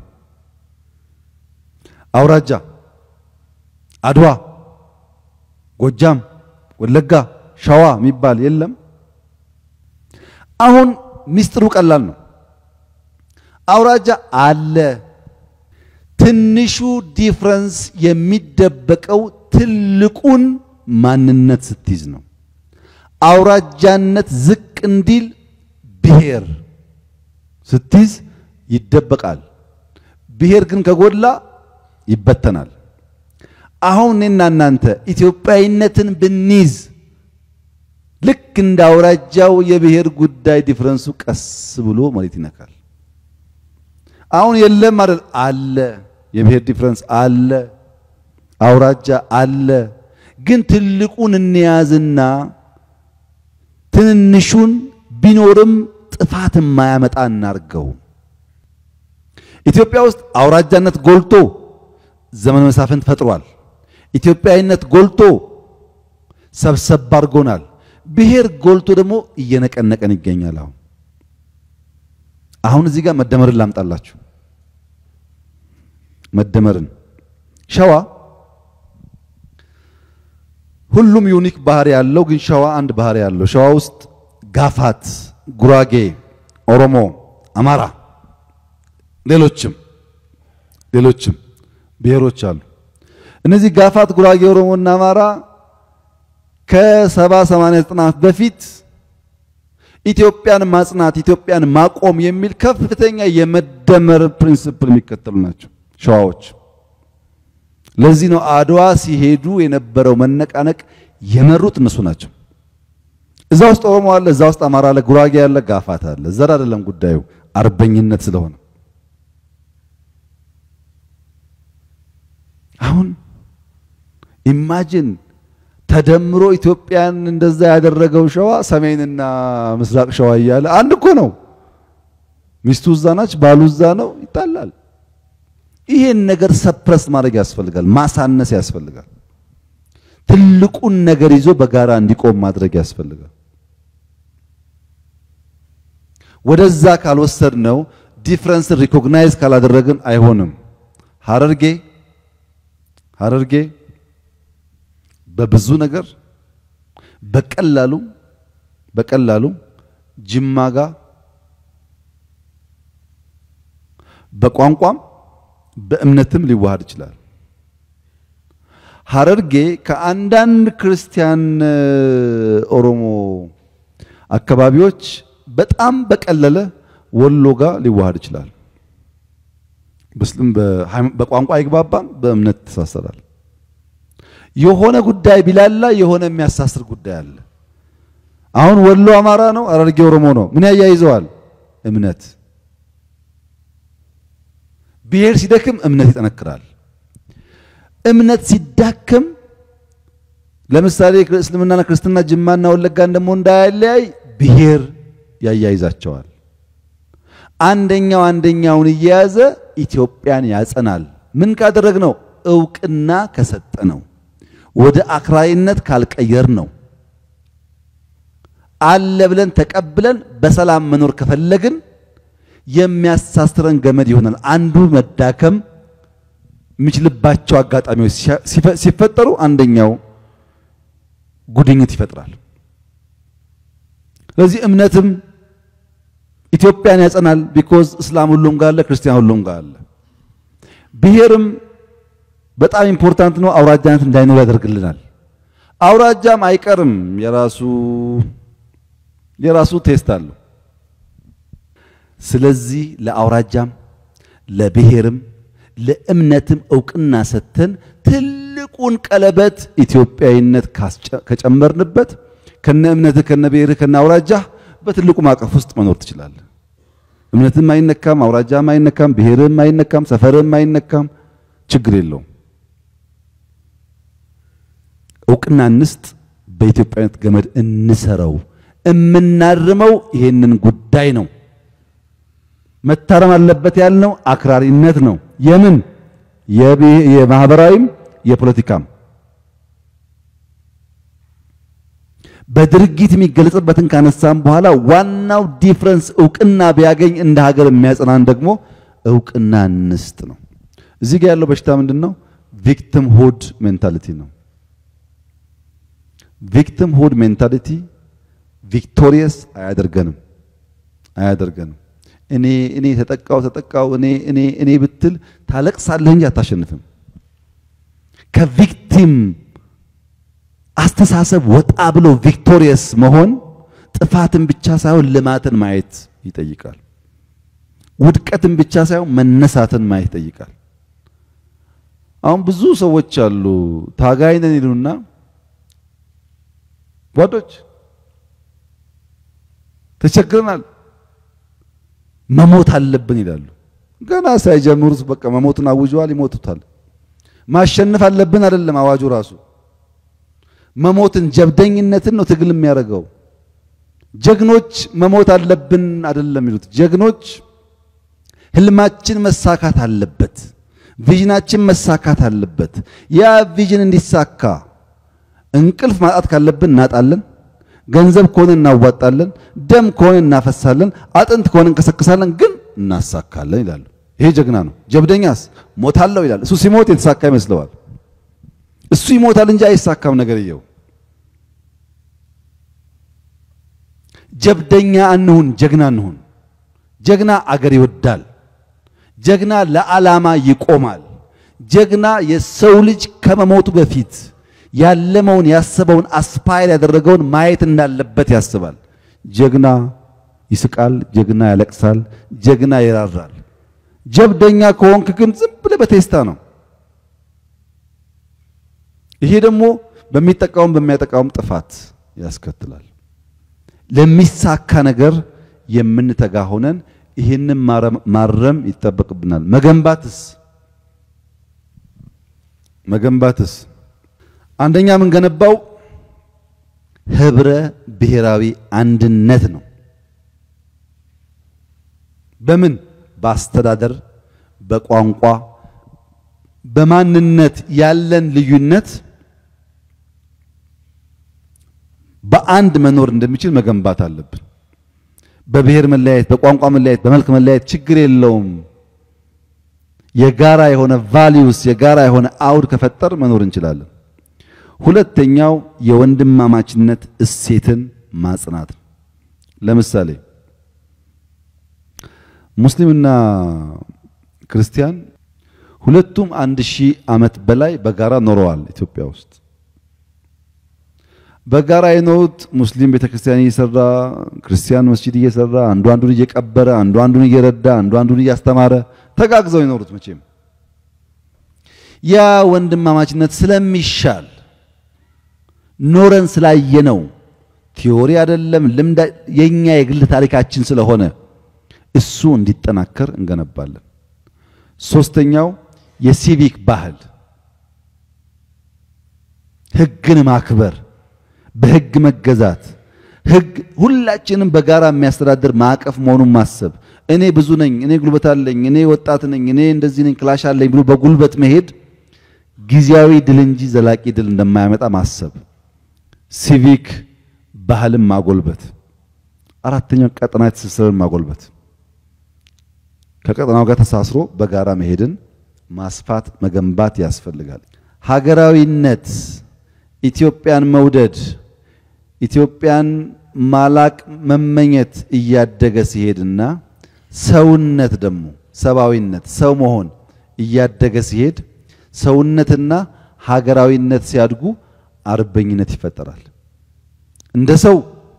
አውራጃ አድዋ፣ ጎጃም፣ ወለጋ፣ ሸዋ የሚባል የለም። አሁን ሚስጥሩ ቀላል ነው። አውራጃ አለ። ትንሹ ዲፍረንስ የሚደበቀው ትልቁን ማንነት ስትይዝ ነው። አውራጃነት ዝቅ እንዲል ብሔር ስትይዝ ይደበቃል። ብሔር ግን ከጎላ ይበተናል። አሁን እኔና እናንተ ኢትዮጵያዊነትን ብንይዝ ልክ እንደ አውራጃው የብሔር ጉዳይ ዲፍረንሱ ቀስ ብሎ መሬት ይነካል። አሁን የለም አይደል? አለ። የብሔር ዲፍረንስ አለ። አውራጃ አለ። ግን ትልቁን እንያዝና ትንንሹን ቢኖርም ጥፋት የማያመጣ እናርገው። ኢትዮጵያ ውስጥ አውራጃነት ጎልቶ ዘመነ መሳፍንት ፈጥሯል። ኢትዮጵያዊነት ጎልቶ ሰብሰብ አድርጎናል። ብሔር ጎልቶ ደግሞ እየነቀነቀን ይገኛል። አሁን አሁን እዚህ ጋር መደመርን ላምጣላችሁ። መደመርን ሸዋ ሁሉም ዩኒክ ባህሪ ያለው ግን ሸዋ አንድ ባህሪ ያለው ሸዋ ውስጥ ጋፋት፣ ጉራጌ፣ ኦሮሞ፣ አማራ ሌሎችም ሌሎችም ብሔሮች አሉ። እነዚህ ጋፋት፣ ጉራጌ፣ ኦሮሞ እና አማራ ከሰባ ሰማንያ ዘጠና ዓመት በፊት ኢትዮጵያን ማጽናት ኢትዮጵያን ማቆም የሚል ከፍተኛ የመደመር ፕሪንሲፕል የሚከተሉ ናቸው ሸዋዎች። ለዚህ ነው አድዋ ሲሄዱ የነበረው መነቃነቅ የመሩት እነሱ ናቸው። እዛ ውስጥ ኦሮሞ አለ፣ እዛ ውስጥ አማራ አለ፣ ጉራጌ አለ፣ ጋፋት አለ። ዘር አይደለም ጉዳዩ አርበኝነት ስለሆነ አሁን ኢማጂን ተደምሮ ኢትዮጵያን እንደዛ ያደረገው ሸዋ ሰሜንና ምስራቅ ሸዋ እያለ አንድ እኮ ነው። ሚስቱ እዛ ናች፣ ባሉ እዛ ነው፣ ይጣላል። ይሄን ነገር ሰፕረስ ማድረግ ያስፈልጋል፣ ማሳነስ ያስፈልጋል። ትልቁን ነገር ይዞ በጋራ እንዲቆም ማድረግ ያስፈልጋል። ወደዛ ካልወሰድ ነው ዲፍረንስን ሪኮግናይዝ ካላደረግን አይሆንም። ሀረርጌ ሀረርጌ በብዙ ነገር በቀላሉ በቀላሉ ጅማ ጋር በቋንቋም በእምነትም ሊዋሃድ ይችላል። ሀረርጌ ከአንዳንድ ክርስቲያን ኦሮሞ አካባቢዎች በጣም በቀለለ ወሎ ጋር ሊዋሃድ ይችላል። በስልም በቋንቋ አይግባባም፣ በእምነት ይተሳሰራል። የሆነ ጉዳይ ቢላላ የሆነ የሚያሳስር ጉዳይ አለ። አሁን ወሎ አማራ ነው፣ ሀረርጌ ኦሮሞ ነው። ምን ያያይዘዋል? እምነት። ብሔር ሲደክም እምነት ይጠነክራል። እምነት ሲዳክም ለምሳሌ እስልምናና ክርስትና ጅማና ወለጋን ደግሞ እንዳያለያይ ብሔር ያያይዛቸዋል። አንደኛው አንደኛውን እየያዘ ኢትዮጵያን ያጸናል። ምን ካደረግ ነው? እውቅና ከሰጠ ነው። ወደ አክራሪነት ካልቀየር ነው። አለ ብለን ተቀብለን በሰላም መኖር ከፈለግን የሚያሳስረን ገመድ ይሆናል። አንዱ መዳከም የሚችልባቸው አጋጣሚዎች ሲፈጠሩ አንደኛው ጉድኝት ይፈጥራል። ስለዚህ እምነትም ኢትዮጵያን ያጸናል። ቢኮዝ እስላም ሁሉም ጋር አለ፣ ክርስቲያን ሁሉም ጋር አለ። ብሔርም በጣም ኢምፖርታንት ነው። አውራጃነት እንዳይኖር ያደርግልናል። አውራጃም አይቀርም፣ የራሱ የራሱ ቴስት አለው። ስለዚህ ለአውራጃም ለብሔርም ለእምነትም እውቅና ሰጥተን ትልቁን ቀለበት ኢትዮጵያዊነት ከጨመርንበት ከነ እምነትህ ከነ ብሔርህ ከነ አውራጃህ በትልቁ ማዕቀፍ ውስጥ መኖር ትችላለህ። እምነትም አይነካም፣ አውራጃም አይነካም፣ ብሔርም አይነካም፣ ሰፈርም አይነካም። ችግር የለውም። እውቅና እንስጥ፣ በኢትዮጵያዊነት ገመድ እንሰረው። እምናርመው ይሄንን ጉዳይ ነው። መታረም አለበት ያልነው አክራሪነት ነው። የምን የማህበራዊም የፖለቲካም በድርጊት የሚገለጽበትን ካነሳም በኋላ ዋናው ዲፍረንስ እውቅና ቢያገኝ እንደ ሀገር የሚያጸናን ደግሞ እውቅና እንስጥ ነው። እዚህ ጋር ያለው በሽታ ምንድን ነው? ቪክቲም ሁድ ሜንታሊቲ ነው። ቪክቲም ሁድ ሜንታሊቲ ቪክቶሪየስ አያደርገንም አያደርገንም። እኔ እኔ ተጠቃው ተጠቃው እኔ እኔ እኔ ብትል ታለቅሳለህ እንጂ አታሸንፍም። ከቪክቲም አስተሳሰብ ወጣ ብሎ ቪክቶሪየስ መሆን ጥፋትን ብቻ ሳይሆን ልማትን ማየት ይጠይቃል። ውድቀትን ብቻ ሳይሆን መነሳትን ማየት ይጠይቃል። አሁን ብዙ ሰዎች አሉ ታጋይ ነን ይሉና ጓዶች ተቸግረናል፣ መሞት አለብን ይላሉ። ገና ሳይጀምሩት በቃ መሞትን አውጀዋል፣ ይሞቱታል። ማሸነፍ አለብን አይደለም አዋጁ ራሱ መሞትን ጀብደኝነትን ነው ትግል የሚያደርገው። ጀግኖች መሞት አለብን አይደለም ይሉት። ጀግኖች ህልማችን መሳካት አለበት፣ ቪዥናችን መሳካት አለበት። ያ ቪዥን እንዲሳካ እንቅልፍ ማጣት ካለብን እናጣለን፣ ገንዘብ ከሆነ እናዋጣለን፣ ደም ከሆነ እናፈሳለን፣ አጥንት ከሆነ እንከሰክሳለን፣ ግን እናሳካለን ይላሉ። ይሄ ጀግና ነው። ጀብደኛስ ሞታለሁ ይላል። እሱ ሲሞት የተሳካ ይመስለዋል። እሱ ይሞታል እንጂ አይሳካም ነገርየው። ጀብደኛ እንሁን፣ ጀግና እንሁን። ጀግና አገር ይወዳል። ጀግና ለዓላማ ይቆማል። ጀግና የሰው ልጅ ከመሞቱ በፊት ያለመውን ያሰበውን አስፓይር ያደረገውን ማየት እንዳለበት ያስባል። ጀግና ይስቃል፣ ጀግና ያለቅሳል፣ ጀግና ይራራል። ጀብደኛ ከሆንክ ግን ዝም ብለህ በቴስታ ነው። ይሄ ደግሞ በሚጠቃውም በሚያጠቃውም ጥፋት ያስከትላል። ለሚሳካ ነገር የምንተጋ ሆነን ይህንን ማረም ይጠበቅብናል። መገንባትስ መገንባትስ አንደኛ የምንገነባው ህብረ ብሔራዊ አንድነት ነው። በምን በአስተዳደር፣ በቋንቋ፣ በማንነት ያለን ልዩነት በአንድ መኖር እንደሚችል መገንባት አለብን። በብሔር መለያየት፣ በቋንቋ መለያየት፣ በመልክ መለያየት ችግር የለውም። የጋራ የሆነ ቫሊዩስ የጋራ የሆነ አውድ ከፈጠር መኖር እንችላለን። ሁለተኛው የወንድማማችነት እሴትን ማጽናት ነው። ለምሳሌ ሙስሊምና ክርስቲያን ሁለቱም አንድ ሺህ ዓመት በላይ በጋራ ኖረዋል ኢትዮጵያ ውስጥ። በጋራ የኖሩት ሙስሊም ቤተክርስቲያን እየሰራ ክርስቲያን መስጂድ እየሰራ አንዱ አንዱን እየቀበረ አንዱ አንዱን እየረዳ አንዱ አንዱን እያስተማረ ተጋግዘው የኖሩት መቼም ያ ወንድማማችነት ስለሚሻል ኖረን ስላየነው ቲዮሪ አይደለም ልምድ የኛ የግል ታሪካችን ስለሆነ እሱ እንዲጠናከር እንገነባለን። ሶስተኛው የሲቪክ ባህል ህግን ማክበር በህግ መገዛት ህግ ሁላችንም በጋራ የሚያስተዳድር ማዕቀፍ መሆኑን ማሰብ። እኔ ብዙ ነኝ፣ እኔ ጉልበት አለኝ፣ እኔ ወጣት ነኝ፣ እኔ እንደዚህ ነኝ፣ ክላሽ አለኝ ብሎ በጉልበት መሄድ ጊዜያዊ ድል እንጂ ዘላቂ ድል እንደማያመጣ ማሰብ። ሲቪክ ባህልን ማጎልበት። አራተኛው ቀጠናዊ ትስስርን ማጎልበት። ከቀጠናው ጋር ተሳስሮ በጋራ መሄድን ማስፋት መገንባት ያስፈልጋል። ሀገራዊነት ኢትዮጵያን መውደድ ኢትዮጵያን ማላቅ መመኘት እያደገ ሲሄድና ሰውነት ደግሞ ሰብአዊነት ሰው መሆን እያደገ ሲሄድ ሰውነትና ሀገራዊነት ሲያድጉ አርበኝነት ይፈጠራል። እንደ ሰው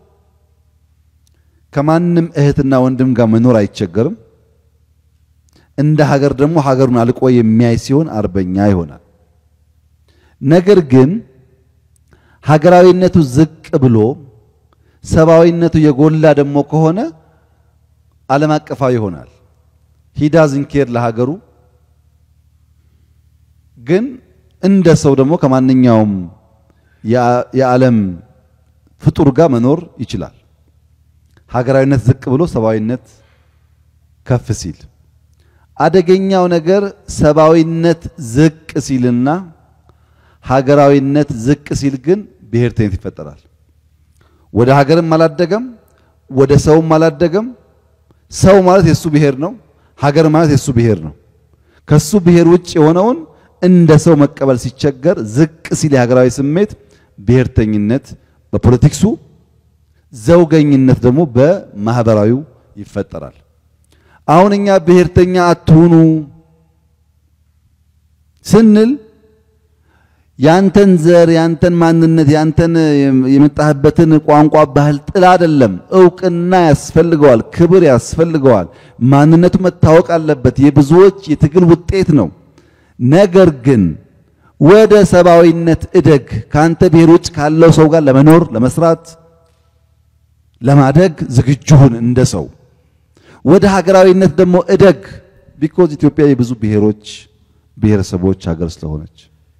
ከማንም እህትና ወንድም ጋር መኖር አይቸገርም። እንደ ሀገር ደግሞ ሀገሩን አልቆ የሚያይ ሲሆን አርበኛ ይሆናል። ነገር ግን ሀገራዊነቱ ዝቅ ብሎ ሰብአዊነቱ የጎላ ደግሞ ከሆነ ዓለም አቀፋዊ ይሆናል። ሂዳዝን ኬር ለሀገሩ ግን እንደ ሰው ደግሞ ከማንኛውም የዓለም ፍጡር ጋር መኖር ይችላል። ሀገራዊነት ዝቅ ብሎ ሰብአዊነት ከፍ ሲል አደገኛው ነገር ሰብአዊነት ዝቅ ሲልና ሀገራዊነት ዝቅ ሲል ግን ብሔርተኝነት ይፈጠራል። ወደ ሀገርም አላደገም፣ ወደ ሰውም አላደገም። ሰው ማለት የሱ ብሔር ነው፣ ሀገር ማለት የሱ ብሔር ነው። ከሱ ብሔር ውጭ የሆነውን እንደ ሰው መቀበል ሲቸገር ዝቅ ሲል የሀገራዊ ስሜት ብሔርተኝነት በፖለቲክሱ፣ ዘውገኝነት ደግሞ በማህበራዊው ይፈጠራል። አሁን እኛ ብሔርተኛ አትሁኑ ስንል ያንተን ዘር ያንተን ማንነት ያንተን የመጣህበትን ቋንቋ ባህል ጥላ አይደለም። እውቅና ያስፈልገዋል፣ ክብር ያስፈልገዋል። ማንነቱ መታወቅ አለበት። የብዙዎች የትግል ውጤት ነው። ነገር ግን ወደ ሰብአዊነት እደግ። ካንተ ብሔር ውጭ ካለው ሰው ጋር ለመኖር ለመስራት፣ ለማደግ ዝግጁ ሁን እንደ ሰው። ወደ ሀገራዊነት ደግሞ እደግ። ቢኮዝ ኢትዮጵያ የብዙ ብሔሮች ብሔረሰቦች ሀገር ስለሆነች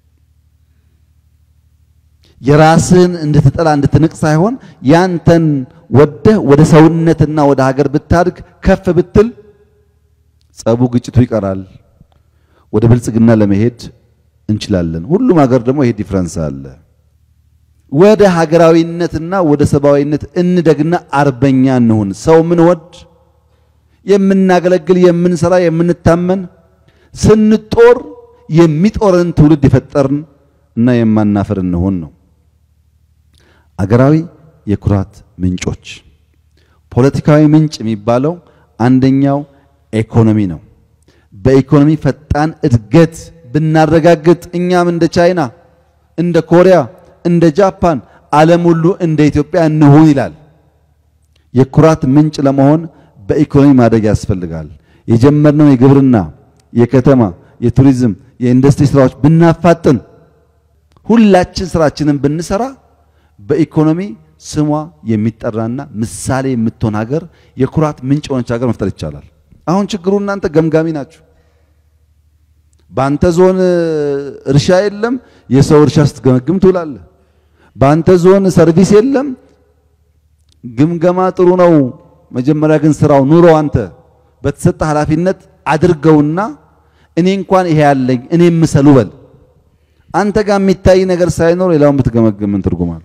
የራስን እንድትጠላ እንድትንቅ ሳይሆን ያንተን ወደህ ወደ ሰውነትና ወደ ሀገር ብታድግ ከፍ ብትል ጸቡ፣ ግጭቱ ይቀራል። ወደ ብልጽግና ለመሄድ እንችላለን። ሁሉም ሀገር ደግሞ ይሄ ዲፍረንስ አለ። ወደ ሀገራዊነትና ወደ ሰብአዊነት እንደግና አርበኛ እንሁን። ሰው ምን ወድ የምናገለግል የምንሰራ የምንታመን ስንጦር የሚጦርን ትውልድ የፈጠርን እና የማናፈር እንሆን ነው። አገራዊ የኩራት ምንጮች ፖለቲካዊ ምንጭ የሚባለው አንደኛው ኢኮኖሚ ነው። በኢኮኖሚ ፈጣን እድገት ብናረጋግጥ እኛም እንደ ቻይና፣ እንደ ኮሪያ፣ እንደ ጃፓን ዓለም ሁሉ እንደ ኢትዮጵያ እንሁን ይላል። የኩራት ምንጭ ለመሆን በኢኮኖሚ ማደግ ያስፈልጋል። የጀመርነው የግብርና፣ የከተማ፣ የቱሪዝም፣ የኢንዱስትሪ ስራዎች ብናፋጥን ሁላችን ስራችንን ብንሰራ በኢኮኖሚ ስሟ የሚጠራና ምሳሌ የምትሆን ሀገር የኩራት ምንጭ የሆነች ሀገር መፍጠር ይቻላል። አሁን ችግሩ እናንተ ገምጋሚ ናችሁ። በአንተ ዞን እርሻ የለም፣ የሰው እርሻ ስትገመግም ትውላለህ። በአንተ ዞን ሰርቪስ የለም፣ ግምገማ ጥሩ ነው። መጀመሪያ ግን ስራው ኑሮ አንተ በተሰጠ ኃላፊነት አድርገውና እኔ እንኳን ይሄ ያለኝ እኔ ምሰሉ በል አንተ ጋር የሚታይ ነገር ሳይኖር ሌላውን ብትገመግም ምን ትርጉም አለው?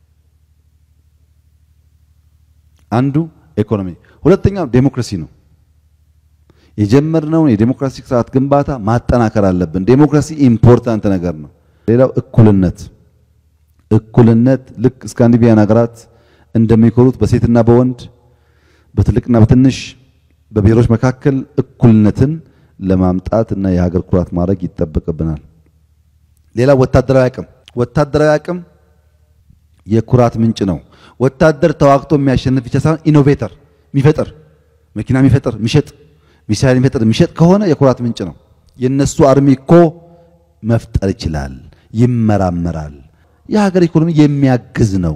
አንዱ ኢኮኖሚ፣ ሁለተኛው ዴሞክራሲ ነው። የጀመርነውን የዴሞክራሲ ስርዓት ግንባታ ማጠናከር አለብን። ዴሞክራሲ ኢምፖርታንት ነገር ነው። ሌላው እኩልነት፣ እኩልነት ልክ ስካንዲቪያን ሀገራት እንደሚኮሩት በሴትና በወንድ በትልቅና በትንሽ በብሔሮች መካከል እኩልነትን ለማምጣት እና የሀገር ኩራት ማድረግ ይጠበቅብናል። ሌላ ወታደራዊ አቅም ወታደራዊ አቅም የኩራት ምንጭ ነው። ወታደር ተዋግቶ የሚያሸንፍ ብቻ ሳይሆን ኢኖቬተር የሚፈጥር መኪና የሚፈጥር የሚሸጥ ሚሳይል የሚፈጥር የሚሸጥ ከሆነ የኩራት ምንጭ ነው። የነሱ አርሚ እኮ መፍጠር ይችላል፣ ይመራመራል። የሀገር ኢኮኖሚ የሚያግዝ ነው።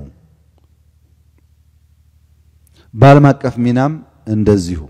በዓለም አቀፍ ሚናም እንደዚሁ።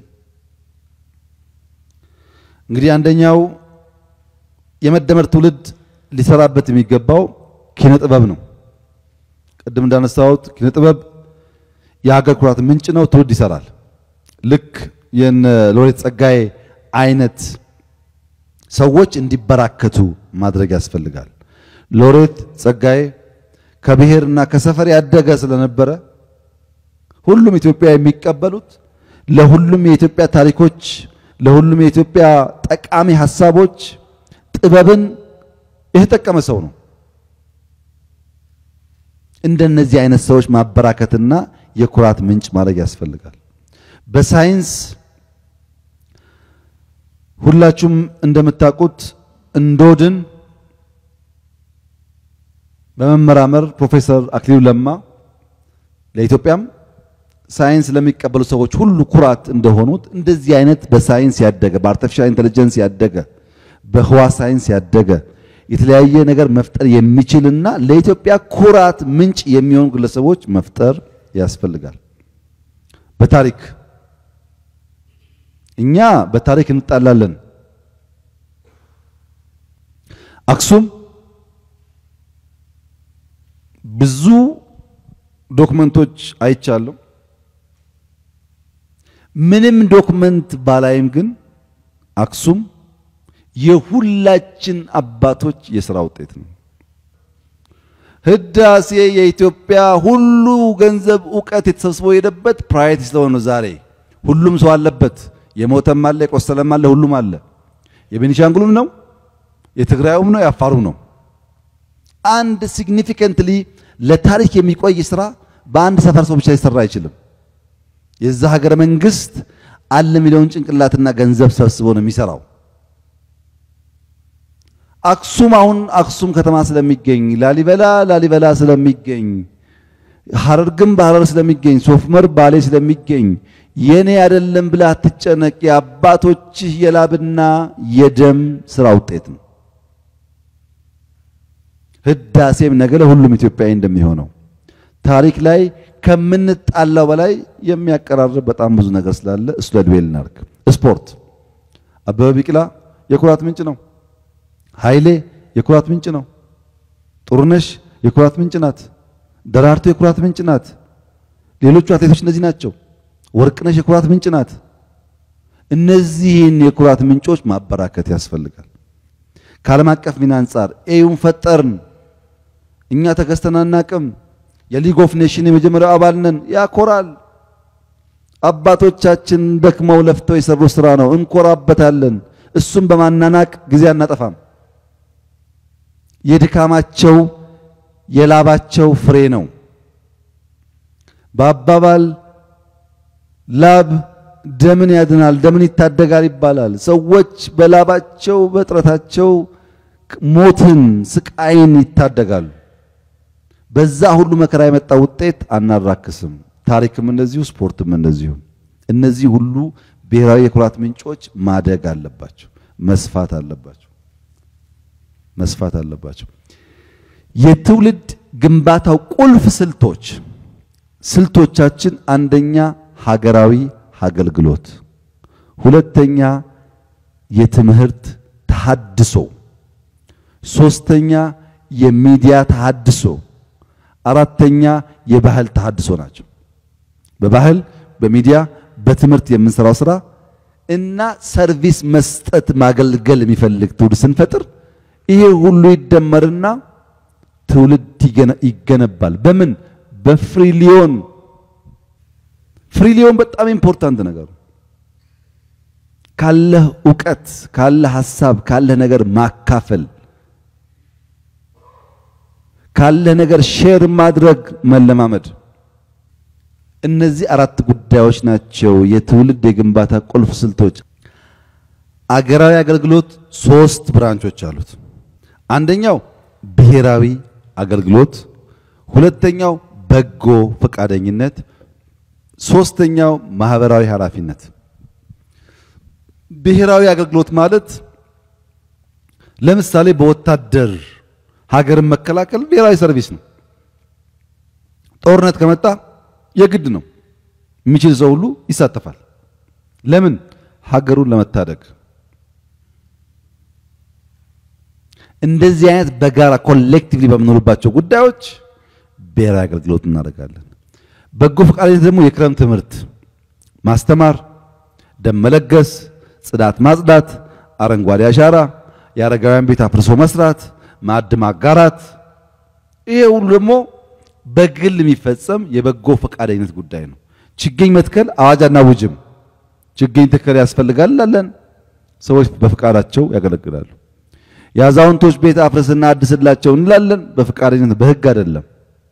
እንግዲህ አንደኛው የመደመር ትውልድ ሊሰራበት የሚገባው ኪነ ጥበብ ነው። ቅድም እንዳነሳሁት ኪነ ጥበብ የሀገር ኩራት ምንጭ ነው። ትውልድ ይሰራል። ልክ የነ ሎሬት ጸጋዬ አይነት ሰዎች እንዲበራከቱ ማድረግ ያስፈልጋል። ሎሬት ጸጋዬ ከብሔርና ከሰፈር ያደገ ስለነበረ ሁሉም ኢትዮጵያ የሚቀበሉት ለሁሉም የኢትዮጵያ ታሪኮች፣ ለሁሉም የኢትዮጵያ ጠቃሚ ሀሳቦች ጥበብን የተጠቀመ ሰው ነው። እንደነዚህ አይነት ሰዎች ማበራከትና የኩራት ምንጭ ማድረግ ያስፈልጋል። በሳይንስ ሁላችሁም እንደምታውቁት እንዶድን በመመራመር ፕሮፌሰር አክሊሉ ለማ ለኢትዮጵያም ሳይንስ ለሚቀበሉ ሰዎች ሁሉ ኩራት እንደሆኑት እንደዚህ አይነት በሳይንስ ያደገ በአርቲፊሻል ኢንተለጀንስ ያደገ በህዋ ሳይንስ ያደገ የተለያየ ነገር መፍጠር የሚችልና ለኢትዮጵያ ኩራት ምንጭ የሚሆኑ ግለሰቦች መፍጠር ያስፈልጋል። በታሪክ እኛ በታሪክ እንጣላለን። አክሱም ብዙ ዶክመንቶች አይቻለሁ። ምንም ዶክመንት ባላይም ግን አክሱም የሁላችን አባቶች የሥራ ውጤት ነው። ህዳሴ የኢትዮጵያ ሁሉ ገንዘብ እውቀት የተሰብስቦ የሄደበት ፕራዮሪቲ ስለሆነ ነው። ዛሬ ሁሉም ሰው አለበት። የሞተም አለ፣ የቆሰለም አለ፣ ሁሉም አለ። የቤኒሻንጉሉም ነው፣ የትግራዩም ነው፣ የአፋሩም ነው። አንድ ሲግኒፊካንትሊ ለታሪክ የሚቆይ ስራ በአንድ ሰፈር ሰው ብቻ ሊሰራ አይችልም። የዛ ሀገረ መንግስት አለ የሚለውን ጭንቅላትና ገንዘብ ሰብስቦ ነው የሚሰራው። አክሱም አሁን አክሱም ከተማ ስለሚገኝ፣ ላሊበላ ላሊበላ ስለሚገኝ፣ ሐረርግም በሐረር ስለሚገኝ፣ ሶፍመር ባሌ ስለሚገኝ የኔ አይደለም ብለህ አትጨነቅ። የአባቶችህ የላብና የደም ስራ ውጤት ነው። ህዳሴም ነገ ለሁሉም ኢትዮጵያዊ እንደሚሆነው ታሪክ ላይ ከምንጣላው በላይ የሚያቀራርብ በጣም ብዙ ነገር ስላለ እሱ ለድዌል እናድርግ። ስፖርት አበበ ቢቂላ የኩራት ምንጭ ነው። ኃይሌ የኩራት ምንጭ ነው። ጥሩነሽ የኩራት ምንጭ ናት። ደራርቱ የኩራት ምንጭ ናት። ሌሎቹ አትሌቶች እነዚህ ናቸው። ወርቅነሽ የኩራት ምንጭ ናት። እነዚህን የኩራት ምንጮች ማበራከት ያስፈልጋል። ከዓለም አቀፍ ሚና አንጻር ኤዩን ፈጠርን። እኛ ተገዝተን አናቅም። የሊግ ኦፍ ኔሽን የመጀመሪያው አባል ነን። ያኮራል። አባቶቻችን ደክመው ለፍተው የሰሩ ስራ ነው፣ እንኮራበታለን። እሱም በማናናቅ ጊዜ አናጠፋም። የድካማቸው የላባቸው ፍሬ ነው። በአባባል ላብ ደምን ያድናል፣ ደምን ይታደጋል ይባላል። ሰዎች በላባቸው በጥረታቸው ሞትን፣ ስቃይን ይታደጋሉ። በዛ ሁሉ መከራ የመጣ ውጤት አናራክስም። ታሪክም እንደዚሁ፣ ስፖርትም እንደዚሁ። እነዚህ ሁሉ ብሔራዊ የኩራት ምንጮች ማደግ አለባቸው፣ መስፋት አለባቸው፣ መስፋት አለባቸው። የትውልድ ግንባታው ቁልፍ ስልቶች ስልቶቻችን አንደኛ ሀገራዊ አገልግሎት፣ ሁለተኛ የትምህርት ተሐድሶ፣ ሶስተኛ የሚዲያ ተሐድሶ፣ አራተኛ የባህል ተሐድሶ ናቸው። በባህል በሚዲያ በትምህርት የምንሰራው ስራ እና ሰርቪስ መስጠት ማገልገል የሚፈልግ ትውልድ ስንፈጥር ይሄ ሁሉ ይደመርና ትውልድ ይገነባል። በምን በፍሪሊዮን ፍሪሊዮን በጣም ኢምፖርታንት ነገር ካለህ እውቀት ካለህ ሐሳብ ካለህ ነገር ማካፈል ካለህ ነገር ሼር ማድረግ መለማመድ። እነዚህ አራት ጉዳዮች ናቸው የትውልድ የግንባታ ቁልፍ ስልቶች። አገራዊ አገልግሎት ሶስት ብራንቾች አሉት። አንደኛው ብሔራዊ አገልግሎት፣ ሁለተኛው በጎ ፈቃደኝነት፣ ሶስተኛው ማህበራዊ ኃላፊነት። ብሔራዊ አገልግሎት ማለት ለምሳሌ በወታደር ሀገርን መከላከል ብሔራዊ ሰርቪስ ነው። ጦርነት ከመጣ የግድ ነው። የሚችል ሰው ሁሉ ይሳተፋል። ለምን? ሀገሩን ለመታደግ። እንደዚህ አይነት በጋራ ኮሌክቲቭሊ በምንኖርባቸው ጉዳዮች ብሔራዊ አገልግሎት እናደርጋለን። በጎ ፈቃደኝነት ደግሞ የክረምት ትምህርት ማስተማር፣ ደም መለገስ፣ ጽዳት ማጽዳት፣ አረንጓዴ አሻራ፣ የአረጋውያን ቤት አፍርሶ መስራት፣ ማዕድ ማጋራት፣ ይሄ ሁሉ ደግሞ በግል የሚፈጸም የበጎ ፈቃደኝነት ጉዳይ ነው። ችግኝ መትከል አዋጅ አናውጅም። ችግኝ ተከል ያስፈልጋል እንላለን። ሰዎች በፈቃዳቸው ያገለግላሉ። የአዛውንቶች ቤት አፍርስና አድስላቸው እንላለን። በፈቃደኝነት በህግ አይደለም።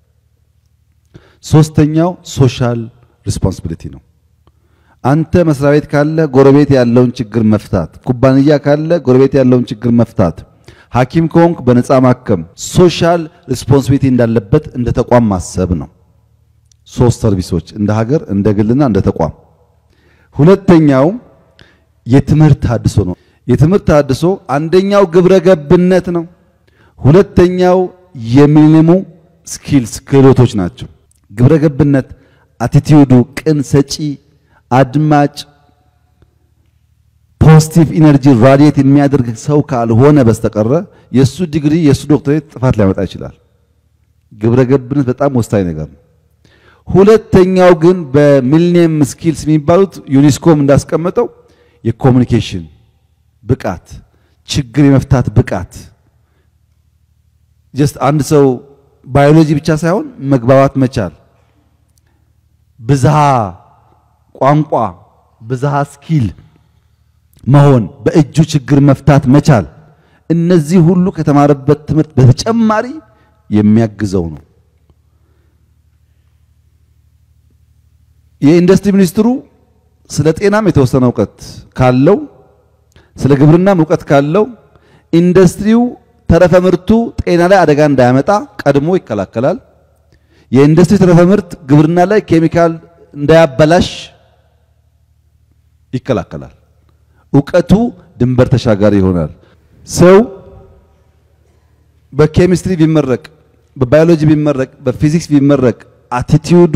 ሶስተኛው ሶሻል ሪስፖንሲቢሊቲ ነው። አንተ መስሪያ ቤት ካለ ጎረቤት ያለውን ችግር መፍታት፣ ኩባንያ ካለ ጎረቤት ያለውን ችግር መፍታት፣ ሐኪም ከሆንክ በነፃ ማከም፣ ሶሻል ሪስፖንሲቢሊቲ እንዳለበት እንደ ተቋም ማሰብ ነው። ሶስት ሰርቪሶች እንደ ሀገር፣ እንደ ግልና እንደ ተቋም። ሁለተኛው የትምህርት ተሃድሶ ነው። የትምህርት ተሃድሶ አንደኛው ግብረ ገብነት ነው። ሁለተኛው የሚኒሙ ስኪልስ ክህሎቶች ናቸው። ግብረ ገብነት አቲቲዩዱ ቅን ሰጪ አድማጭ ፖዚቲቭ ኢነርጂ ራዲየት የሚያደርግ ሰው ካልሆነ በስተቀረ የሱ ዲግሪ የሱ ዶክተሬት ጥፋት ሊያመጣ ይችላል። ግብረ ገብነት በጣም ወሳኝ ነገር ነው። ሁለተኛው ግን በሚሊኒየም ስኪልስ የሚባሉት ዩኒስኮም እንዳስቀመጠው የኮሚኒኬሽን ብቃት፣ ችግር የመፍታት ብቃት ጀስት አንድ ሰው ባዮሎጂ ብቻ ሳይሆን መግባባት መቻል፣ ብዝሃ ቋንቋ፣ ብዝሃ ስኪል መሆን፣ በእጁ ችግር መፍታት መቻል፣ እነዚህ ሁሉ ከተማረበት ትምህርት በተጨማሪ የሚያግዘው ነው። የኢንዱስትሪ ሚኒስትሩ ስለ ጤናም የተወሰነ እውቀት ካለው ስለ ግብርናም እውቀት ካለው ኢንዱስትሪው ተረፈ ምርቱ ጤና ላይ አደጋ እንዳያመጣ ቀድሞ ይከላከላል። የኢንዱስትሪ ተረፈ ምርት ግብርና ላይ ኬሚካል እንዳያበላሽ ይከላከላል። እውቀቱ ድንበር ተሻጋሪ ይሆናል። ሰው በኬሚስትሪ ቢመረቅ፣ በባዮሎጂ ቢመረቅ፣ በፊዚክስ ቢመረቅ አቲቲዩዱ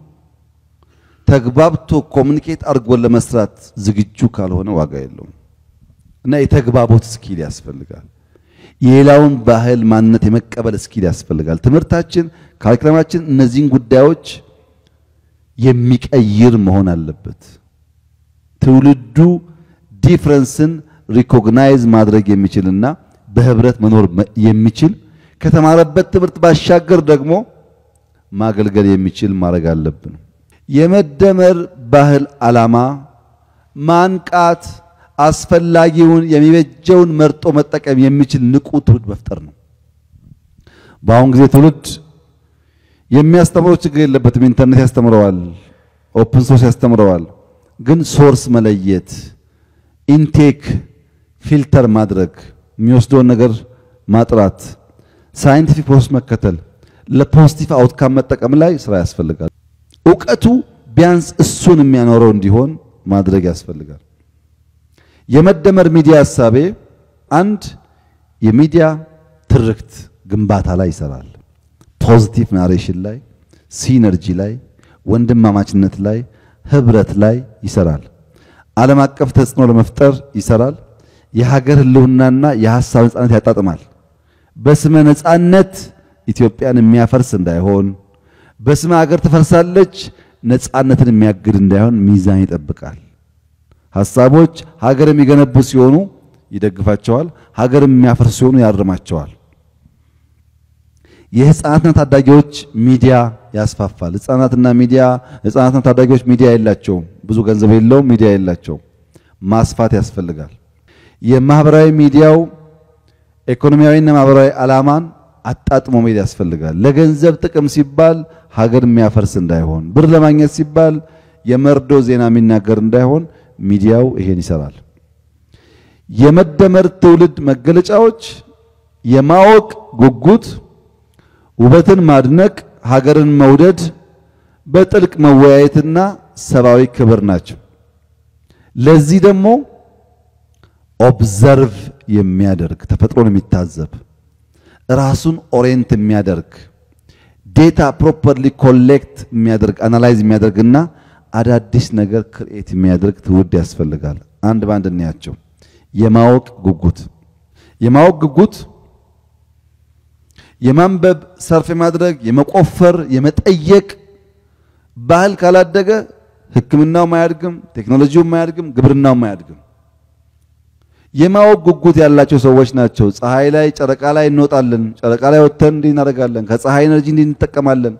ተግባብቶ ኮሚኒኬት አድርጎ ለመስራት ዝግጁ ካልሆነ ዋጋ የለውም እና የተግባቦት ስኪል ያስፈልጋል። የሌላውን ባህል ማንነት የመቀበል ስኪል ያስፈልጋል። ትምህርታችን፣ ካሪክለማችን እነዚህን ጉዳዮች የሚቀይር መሆን አለበት። ትውልዱ ዲፍረንስን ሪኮግናይዝ ማድረግ የሚችልና በህብረት መኖር የሚችል ከተማረበት ትምህርት ባሻገር ደግሞ ማገልገል የሚችል ማድረግ አለብን። የመደመር ባህል ዓላማ ማንቃት፣ አስፈላጊውን የሚበጀውን መርጦ መጠቀም የሚችል ንቁ ትውልድ መፍጠር ነው። በአሁን ጊዜ ትውልድ የሚያስተምረው ችግር የለበትም። ኢንተርኔት ያስተምረዋል፣ ኦፕን ሶርስ ያስተምረዋል። ግን ሶርስ መለየት፣ ኢንቴክ ፊልተር ማድረግ፣ የሚወስደውን ነገር ማጥራት፣ ሳይንቲፊክ ፕሮሰስ መከተል፣ ለፖዚቲቭ አውትካም መጠቀም ላይ ስራ ያስፈልጋል። እውቀቱ ቢያንስ እሱን የሚያኖረው እንዲሆን ማድረግ ያስፈልጋል። የመደመር ሚዲያ ሀሳቤ አንድ የሚዲያ ትርክት ግንባታ ላይ ይሰራል። ፖዚቲቭ ናሬሽን ላይ፣ ሲነርጂ ላይ፣ ወንድማማችነት ላይ፣ ህብረት ላይ ይሰራል። ዓለም አቀፍ ተጽዕኖ ለመፍጠር ይሰራል። የሀገር ህልውናና የሀሳብ ነጻነት ያጣጥማል። በስመ ነጻነት ኢትዮጵያን የሚያፈርስ እንዳይሆን፣ በስመ ሀገር ትፈርሳለች ነጻነትን የሚያግድ እንዳይሆን ሚዛን ይጠብቃል። ሀሳቦች ሀገር የሚገነቡ ሲሆኑ ይደግፋቸዋል፣ ሀገር የሚያፈርሱ ሲሆኑ ያርማቸዋል። የህፃናትና ታዳጊዎች ሚዲያ ያስፋፋል። ህፃናትና ሚዲያ ህፃናትና ታዳጊዎች ሚዲያ የላቸውም፣ ብዙ ገንዘብ የለውም፣ ሚዲያ የላቸውም። ማስፋት ያስፈልጋል። የማህበራዊ ሚዲያው ኢኮኖሚያዊና ማህበራዊ ዓላማን አጣጥሞ መሄድ ያስፈልጋል። ለገንዘብ ጥቅም ሲባል ሀገር የሚያፈርስ እንዳይሆን፣ ብር ለማግኘት ሲባል የመርዶ ዜና የሚናገር እንዳይሆን ሚዲያው ይሄን ይሰራል። የመደመር ትውልድ መገለጫዎች የማወቅ ጉጉት፣ ውበትን ማድነቅ፣ ሀገርን መውደድ፣ በጥልቅ መወያየትና ሰብአዊ ክብር ናቸው። ለዚህ ደግሞ ኦብዘርቭ የሚያደርግ ተፈጥሮን የሚታዘብ ራሱን ኦሪየንት የሚያደርግ ዴታ ፕሮፐርሊ ኮሌክት የሚያደርግ አናላይዝ የሚያደርግና አዳዲስ ነገር ክርኤት የሚያደርግ ትውልድ ያስፈልጋል። አንድ በአንድ እንያቸው። የማወቅ ጉጉት የማወቅ ጉጉት የማንበብ ሰርፍ የማድረግ የመቆፈር የመጠየቅ ባህል ካላደገ ሕክምናውም አያድግም፣ ቴክኖሎጂውም አያድግም፣ ግብርናውም አያድግም። የማወቅ ጉጉት ያላቸው ሰዎች ናቸው። ፀሐይ ላይ ጨረቃ ላይ እንወጣለን፣ ጨረቃ ላይ ወጥተን እንዲህ እናደርጋለን፣ ከፀሐይ ኤነርጂ እንዲህ እንጠቀማለን።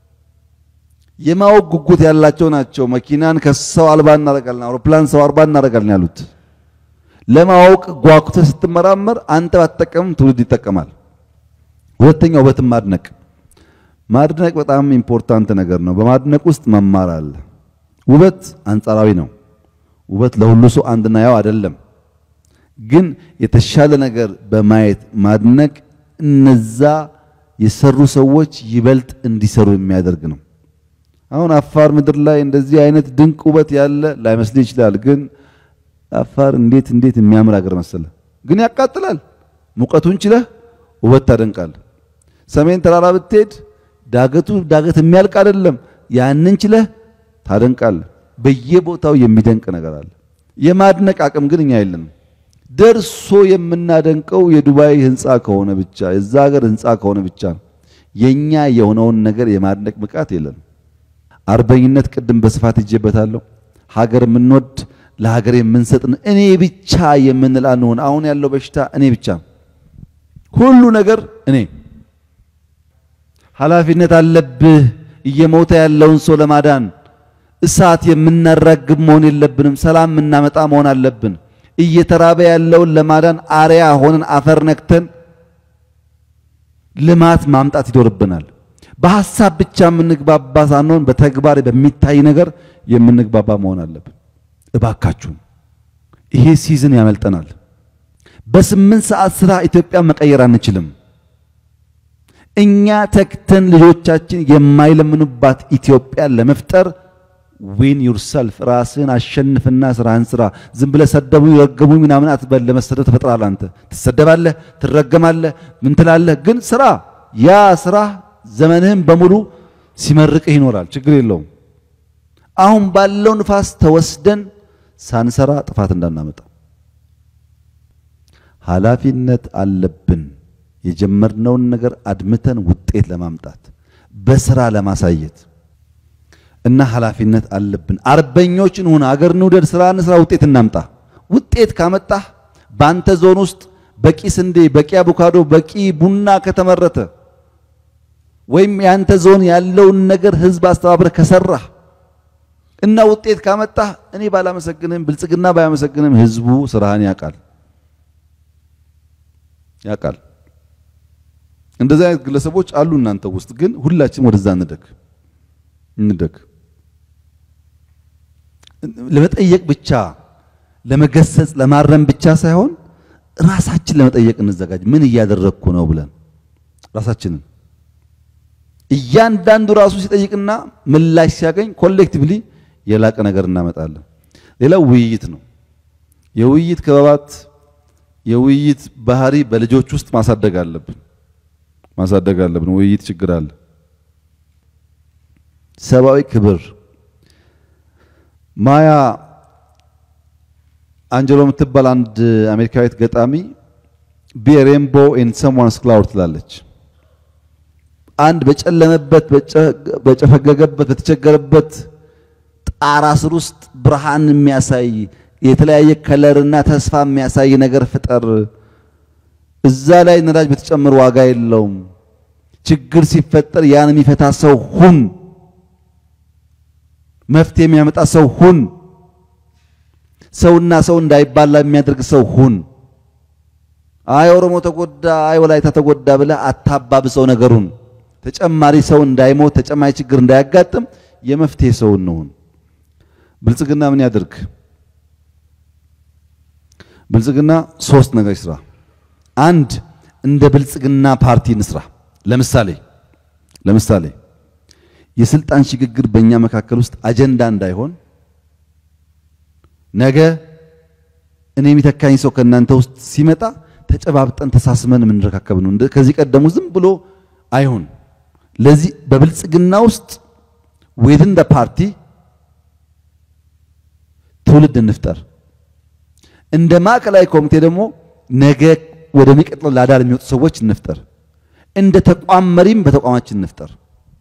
የማወቅ ጉጉት ያላቸው ናቸው። መኪናን ከሰው አልባ እናደርጋለን፣ አውሮፕላን ሰው አልባ እናደርጋለን ያሉት። ለማወቅ ጓጉተህ ስትመራመር አንተ ባትጠቀምም ትውልድ ይጠቀማል። ሁለተኛው ውበትን ማድነቅ ማድነቅ በጣም ኢምፖርታንት ነገር ነው። በማድነቅ ውስጥ መማር አለ። ውበት አንጻራዊ ነው። ውበት ለሁሉ ሰው አንድና ያው አይደለም። ግን የተሻለ ነገር በማየት ማድነቅ እነዛ የሰሩ ሰዎች ይበልጥ እንዲሰሩ የሚያደርግ ነው። አሁን አፋር ምድር ላይ እንደዚህ አይነት ድንቅ ውበት ያለ ላይመስል ይችላል። ግን አፋር እንዴት እንዴት የሚያምር ሀገር መሰለ። ግን ያቃጥላል። ሙቀቱን ችለህ ውበት ታደንቃለህ። ሰሜን ተራራ ብትሄድ ዳገቱ ዳገት የሚያልቅ አይደለም። ያንን ችለህ ታደንቃለህ። በየቦታው የሚደንቅ ነገር አለ። የማድነቅ አቅም ግን እኛ የለንም። ደርሶ የምናደንቀው የዱባይ ህንፃ ከሆነ ብቻ የዛ ሀገር ህንፃ ከሆነ ብቻ ነው። የኛ የሆነውን ነገር የማድነቅ ብቃት የለንም። አርበኝነት ቅድም በስፋት ይጄበታለሁ። ሀገር የምንወድ ለሀገር የምንሰጥን እኔ ብቻ የምንል አንሆን። አሁን ያለው በሽታ እኔ ብቻ ሁሉ ነገር እኔ ኃላፊነት አለብህ። እየሞተ ያለውን ሰው ለማዳን እሳት የምናራግብ መሆን የለብንም። ሰላም የምናመጣ መሆን አለብን። እየተራበ ያለውን ለማዳን አርያ ሆነን አፈር ነክተን ልማት ማምጣት ይኖርብናል። በሐሳብ ብቻ የምንግባባ ሳንሆን በተግባር በሚታይ ነገር የምንግባባ መሆን አለብን። እባካችሁ ይሄ ሲዝን ያመልጠናል። በስምንት ሰዓት ስራ ኢትዮጵያ መቀየር አንችልም። እኛ ተክተን ልጆቻችን የማይለምኑባት ኢትዮጵያን ለመፍጠር ዊን ዩርሰልፍ ራስን አሸንፍና ስራህን ስራ። ዝም ብለህ ሰደቡኝ ረገሙኝ ምናምን አትበል። ለመሰደብ ተፈጥራለህ። አንተ ትሰደባለህ፣ ትረገማለህ፣ ምን ትላለህ። ግን ስራ ያ ስራ ዘመንህን በሙሉ ሲመርቅህ ይኖራል። ችግር የለውም። አሁን ባለው ንፋስ ተወስደን ሳንሰራ ጥፋት እንዳናመጣ ኃላፊነት አለብን። የጀመርነውን ነገር አድምተን ውጤት ለማምጣት በስራ ለማሳየት እና ኃላፊነት አለብን። አርበኞች እንሁን፣ አገር እንውደድ፣ ስራ እንስራ፣ ውጤት እናምጣ። ውጤት ካመጣህ በአንተ ዞን ውስጥ በቂ ስንዴ፣ በቂ አቮካዶ፣ በቂ ቡና ከተመረተ ወይም የአንተ ዞን ያለውን ነገር ህዝብ አስተባብረህ ከሰራህ እና ውጤት ካመጣህ እኔ ባላመሰግንም ብልጽግና ባያመሰግንም ህዝቡ ስራህን ያውቃል ያውቃል። እንደዚህ አይነት ግለሰቦች አሉ እናንተ ውስጥ። ግን ሁላችንም ወደዛ እንደግ እንደግ ለመጠየቅ ብቻ ለመገሰጽ ለማረም ብቻ ሳይሆን ራሳችን ለመጠየቅ እንዘጋጅ። ምን እያደረግኩ ነው ብለን ራሳችንን እያንዳንዱ ራሱ ሲጠይቅና ምላሽ ሲያገኝ ኮሌክቲቭሊ የላቀ ነገር እናመጣለን። ሌላው ውይይት ነው። የውይይት ክበባት የውይይት ባህሪ በልጆች ውስጥ ማሳደግ አለብን ማሳደግ አለብን። ውይይት ችግር አለ። ሰብአዊ ክብር ማያ አንጀሎ የምትባል አንድ አሜሪካዊት ገጣሚ ቢ ሬንቦ ኢን ሰምዋንስ ክላውድ ትላለች። አንድ በጨለመበት በጨፈገገበት በተቸገረበት ጣራ ስር ውስጥ ብርሃን የሚያሳይ የተለያየ ከለርና ተስፋ የሚያሳይ ነገር ፍጠር። እዛ ላይ ነዳጅ በተጨመረ ዋጋ የለውም። ችግር ሲፈጠር ያን የሚፈታ ሰው ሁን። መፍትሄ የሚያመጣ ሰው ሁን። ሰውና ሰው እንዳይባላ የሚያደርግ ሰው ሁን። አይ ኦሮሞ ተጎዳ፣ አይ ወላይታ ተጎዳ ብለህ አታባብሰው ነገሩን። ተጨማሪ ሰው እንዳይሞት፣ ተጨማሪ ችግር እንዳያጋጥም የመፍትሄ ሰው እንሁን። ብልጽግና ምን ያድርግ? ብልጽግና ሶስት ነገር ይስራ። አንድ እንደ ብልጽግና ፓርቲ እንስራ። ለምሳሌ ለምሳሌ የስልጣን ሽግግር በእኛ መካከል ውስጥ አጀንዳ እንዳይሆን ነገ እኔ የሚተካኝ ሰው ከእናንተ ውስጥ ሲመጣ ተጨባብጠን ተሳስመን የምንረካከብ ነው። ከዚህ ቀደሙ ዝም ብሎ አይሆን። ለዚህ በብልጽግና ውስጥ ዊዝን ደ ፓርቲ ትውልድ እንፍጠር። እንደ ማዕከላዊ ኮሚቴ ደግሞ ነገ ወደሚቀጥለው ላዳር የሚወጡ ሰዎች እንፍጠር። እንደ ተቋም መሪም በተቋማችን እንፍጠር።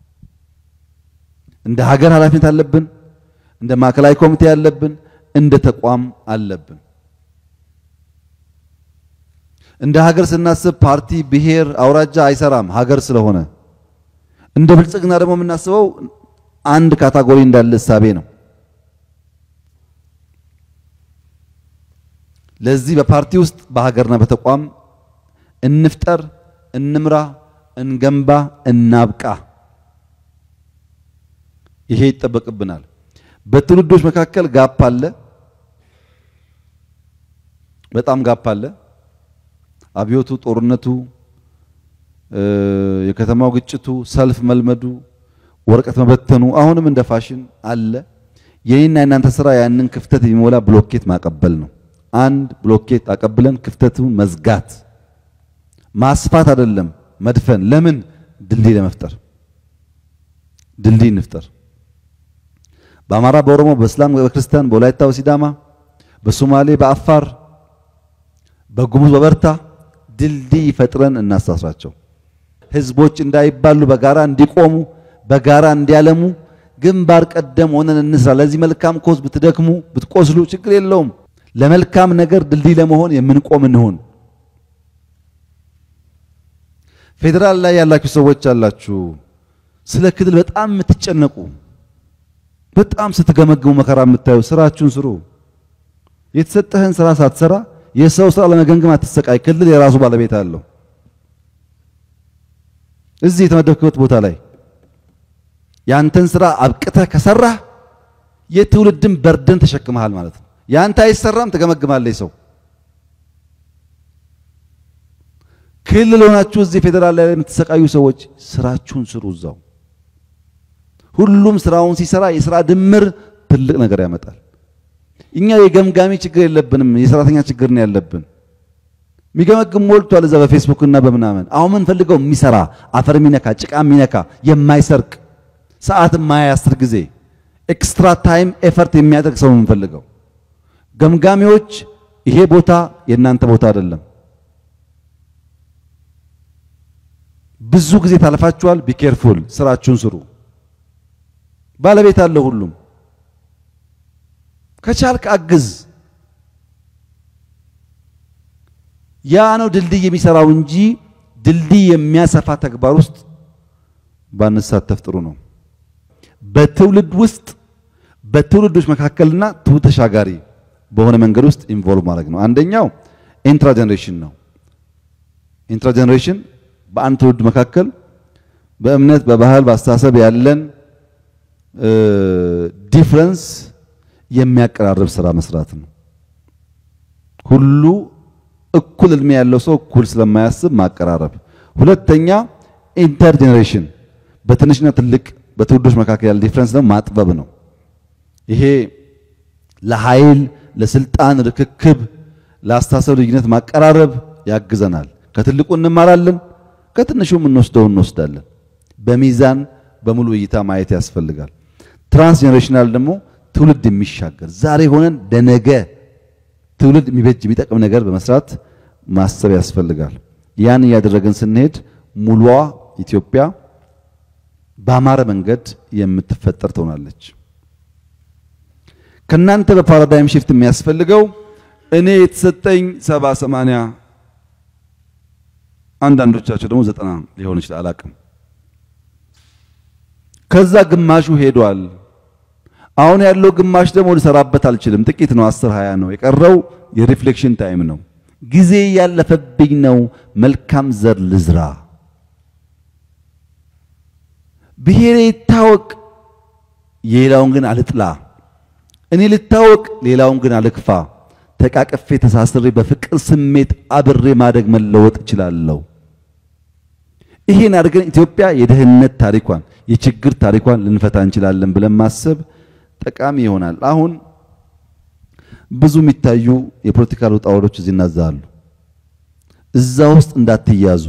እንደ ሀገር ኃላፊነት አለብን። እንደ ማዕከላዊ ኮሚቴ አለብን። እንደ ተቋም አለብን። እንደ ሀገር ስናስብ ፓርቲ፣ ብሔር፣ አውራጃ አይሰራም ሀገር ስለሆነ። እንደ ብልጽግና ደግሞ የምናስበው አንድ ካታጎሪ እንዳለ እሳቤ ነው። ለዚህ በፓርቲ ውስጥ በሀገርና በተቋም እንፍጠር፣ እንምራ፣ እንገንባ፣ እናብቃ። ይሄ ይጠበቅብናል። በትውልዶች መካከል ጋፕ አለ፣ በጣም ጋፕ አለ። አብዮቱ፣ ጦርነቱ፣ የከተማው ግጭቱ፣ ሰልፍ መልመዱ፣ ወረቀት መበተኑ አሁንም እንደ ፋሽን አለ። የኔና የናንተ ስራ ያንን ክፍተት የሚሞላ ብሎኬት ማቀበል ነው። አንድ ብሎኬት አቀብለን ክፍተቱን መዝጋት ማስፋት አይደለም መድፈን። ለምን ድልድይ ለመፍጠር ድልድይ እንፍጠር። በአማራ፣ በኦሮሞ፣ በእስላም፣ በክርስቲያን፣ በወላይታ፣ በሲዳማ፣ በሶማሌ፣ በአፋር፣ በጉሙዝ፣ በበርታ ድልድይ ፈጥረን እናሳስራቸው። ህዝቦች እንዳይባሉ በጋራ እንዲቆሙ በጋራ እንዲያለሙ ግንባር ቀደም ሆነን እንስራ። ለዚህ መልካም ኮዝ ብትደክሙ ብትቆስሉ ችግር የለውም። ለመልካም ነገር ድልድይ ለመሆን የምንቆም እንሆን። ፌዴራል ላይ ያላችሁ ሰዎች አላችሁ፣ ስለ ክልል በጣም የምትጨነቁ በጣም ስትገመግሙ መከራ የምታዩ ስራችሁን ስሩ። የተሰጠህን ስራ ሳትሰራ የሰው ስራ ለመገምገም አትሰቃይ። ክልል የራሱ ባለቤት አለው። እዚህ የተመደብክበት ቦታ ላይ ያንተን ስራ አብቅተህ ከሰራህ የትውልድን በርደን ተሸክመሃል ማለት ነው። ያንተ አይሰራም፣ ትገመግማለህ ሰው ክልል ሆናችሁ እዚህ ፌዴራል ላይ የምትሰቃዩ ሰዎች ስራችሁን ስሩ። እዛው ሁሉም ስራውን ሲሰራ የስራ ድምር ትልቅ ነገር ያመጣል። እኛ የገምጋሚ ችግር የለብንም፣ የሰራተኛ ችግር ነው ያለብን። የሚገመግም ሞልቷል እዛ በፌስቡክ እና በምናምን። አሁን ምን ፈልገው የሚሰራ አፈር የሚነካ ጭቃ የሚነካ የማይሰርቅ ሰዓት የማያስር ጊዜ ኤክስትራ ታይም ኤፈርት የሚያደርግ ሰው የምንፈልገው። ገምጋሚዎች ይሄ ቦታ የእናንተ ቦታ አይደለም ብዙ ጊዜ ታልፋችኋል። ቢኬርፉል ስራችሁን ስሩ። ባለቤት አለው ሁሉም። ከቻልክ አግዝ። ያ ነው ድልድይ የሚሰራው እንጂ ድልድይ የሚያሰፋ ተግባር ውስጥ ባንሳተፍ ጥሩ ነው። በትውልድ ውስጥ በትውልዶች መካከልና ትውልድ ተሻጋሪ በሆነ መንገድ ውስጥ ኢንቮልቭ ማድረግ ነው። አንደኛው ኢንትራ ጀነሬሽን ነው። ኢንትራ ጀነሬሽን በአንድ ትውልድ መካከል በእምነት፣ በባህል፣ በአስተሳሰብ ያለን ዲፍረንስ የሚያቀራርብ ስራ መስራት ነው። ሁሉ እኩል እድሜ ያለው ሰው እኩል ስለማያስብ ማቀራረብ። ሁለተኛ ኢንተር ጀኔሬሽን በትንሽና ትልቅ በትውልዶች መካከል ያለ ዲፍረንስ ደግሞ ማጥበብ ነው። ይሄ ለኃይል ለስልጣን ርክክብ፣ ለአስተሳሰብ ልዩነት ማቀራረብ ያግዘናል። ከትልቁ እንማራለን፣ ከትንሹ የምንወስደው እንወስዳለን። በሚዛን በሙሉ እይታ ማየት ያስፈልጋል። ትራንስ ጀኔሬሽናል ደግሞ ትውልድ የሚሻገር ዛሬ ሆነን ለነገ ትውልድ የሚበጅ የሚጠቅም ነገር በመስራት ማሰብ ያስፈልጋል። ያን እያደረግን ስንሄድ ሙሉዋ ኢትዮጵያ በአማረ መንገድ የምትፈጠር ትሆናለች። ከናንተ በፓራዳይም ሽፍት የሚያስፈልገው እኔ የተሰጠኝ ሰባ ሰማንያ አንዳንዶቻቸው ደግሞ ዘጠና ሊሆን ይችላል አላቅም። ከዛ ግማሹ ሄዷል። አሁን ያለው ግማሽ ደግሞ ልሰራበት አልችልም። ጥቂት ነው፣ አስር ሃያ ነው የቀረው። የሪፍሌክሽን ታይም ነው። ጊዜ ያለፈብኝ ነው። መልካም ዘር ልዝራ። ብሔሬ ይታወቅ፣ የሌላውን ግን አልጥላ። እኔ ልታወቅ፣ ሌላውን ግን አልክፋ። ተቃቅፌ ተሳስሬ በፍቅር ስሜት አብሬ ማደግ መለወጥ እችላለሁ። ይሄን አድርገን ኢትዮጵያ የድህነት ታሪኳን የችግር ታሪኳን ልንፈታ እንችላለን ብለን ማሰብ ጠቃሚ ይሆናል። አሁን ብዙ የሚታዩ የፖለቲካል ውጣ ውረዶች እዚህ እናዛሉ። እዛ ውስጥ እንዳትያዙ።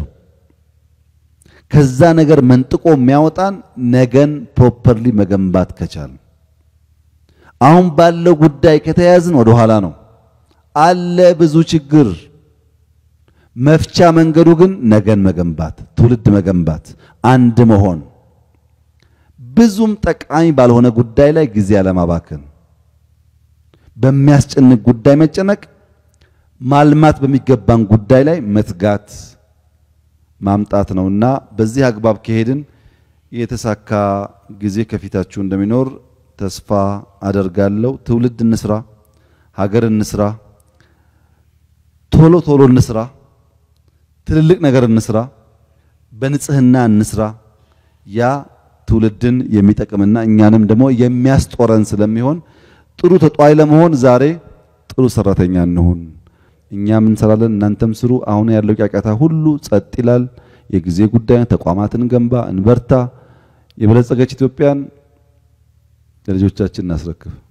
ከዛ ነገር መንጥቆ የሚያወጣን ነገን ፕሮፐርሊ መገንባት ከቻል አሁን ባለው ጉዳይ ከተያዝን ወደ ኋላ ነው አለ ብዙ ችግር። መፍቻ መንገዱ ግን ነገን መገንባት፣ ትውልድ መገንባት፣ አንድ መሆን፣ ብዙም ጠቃሚ ባልሆነ ጉዳይ ላይ ጊዜ አለማባከን፣ በሚያስጨንቅ ጉዳይ መጨነቅ፣ ማልማት በሚገባን ጉዳይ ላይ መትጋት ማምጣት ነውና በዚህ አግባብ ከሄድን የተሳካ ጊዜ ከፊታችሁ እንደሚኖር ተስፋ አደርጋለሁ። ትውልድ እንስራ፣ ሀገር እንስራ፣ ቶሎ ቶሎ እንስራ፣ ትልልቅ ነገር እንስራ፣ በንጽህና እንስራ። ያ ትውልድን የሚጠቅምና እኛንም ደግሞ የሚያስጦረን ስለሚሆን ጥሩ ተጧይ ለመሆን ዛሬ ጥሩ ሰራተኛ እንሁን። እኛም እንሰራለን፣ እናንተም ስሩ። አሁን ያለው ጫጫታ ሁሉ ጸጥ ይላል። የጊዜ ጉዳይ። ተቋማትን ገንባ፣ እንበርታ። የበለጸገች ኢትዮጵያን ለልጆቻችን እናስረክብ።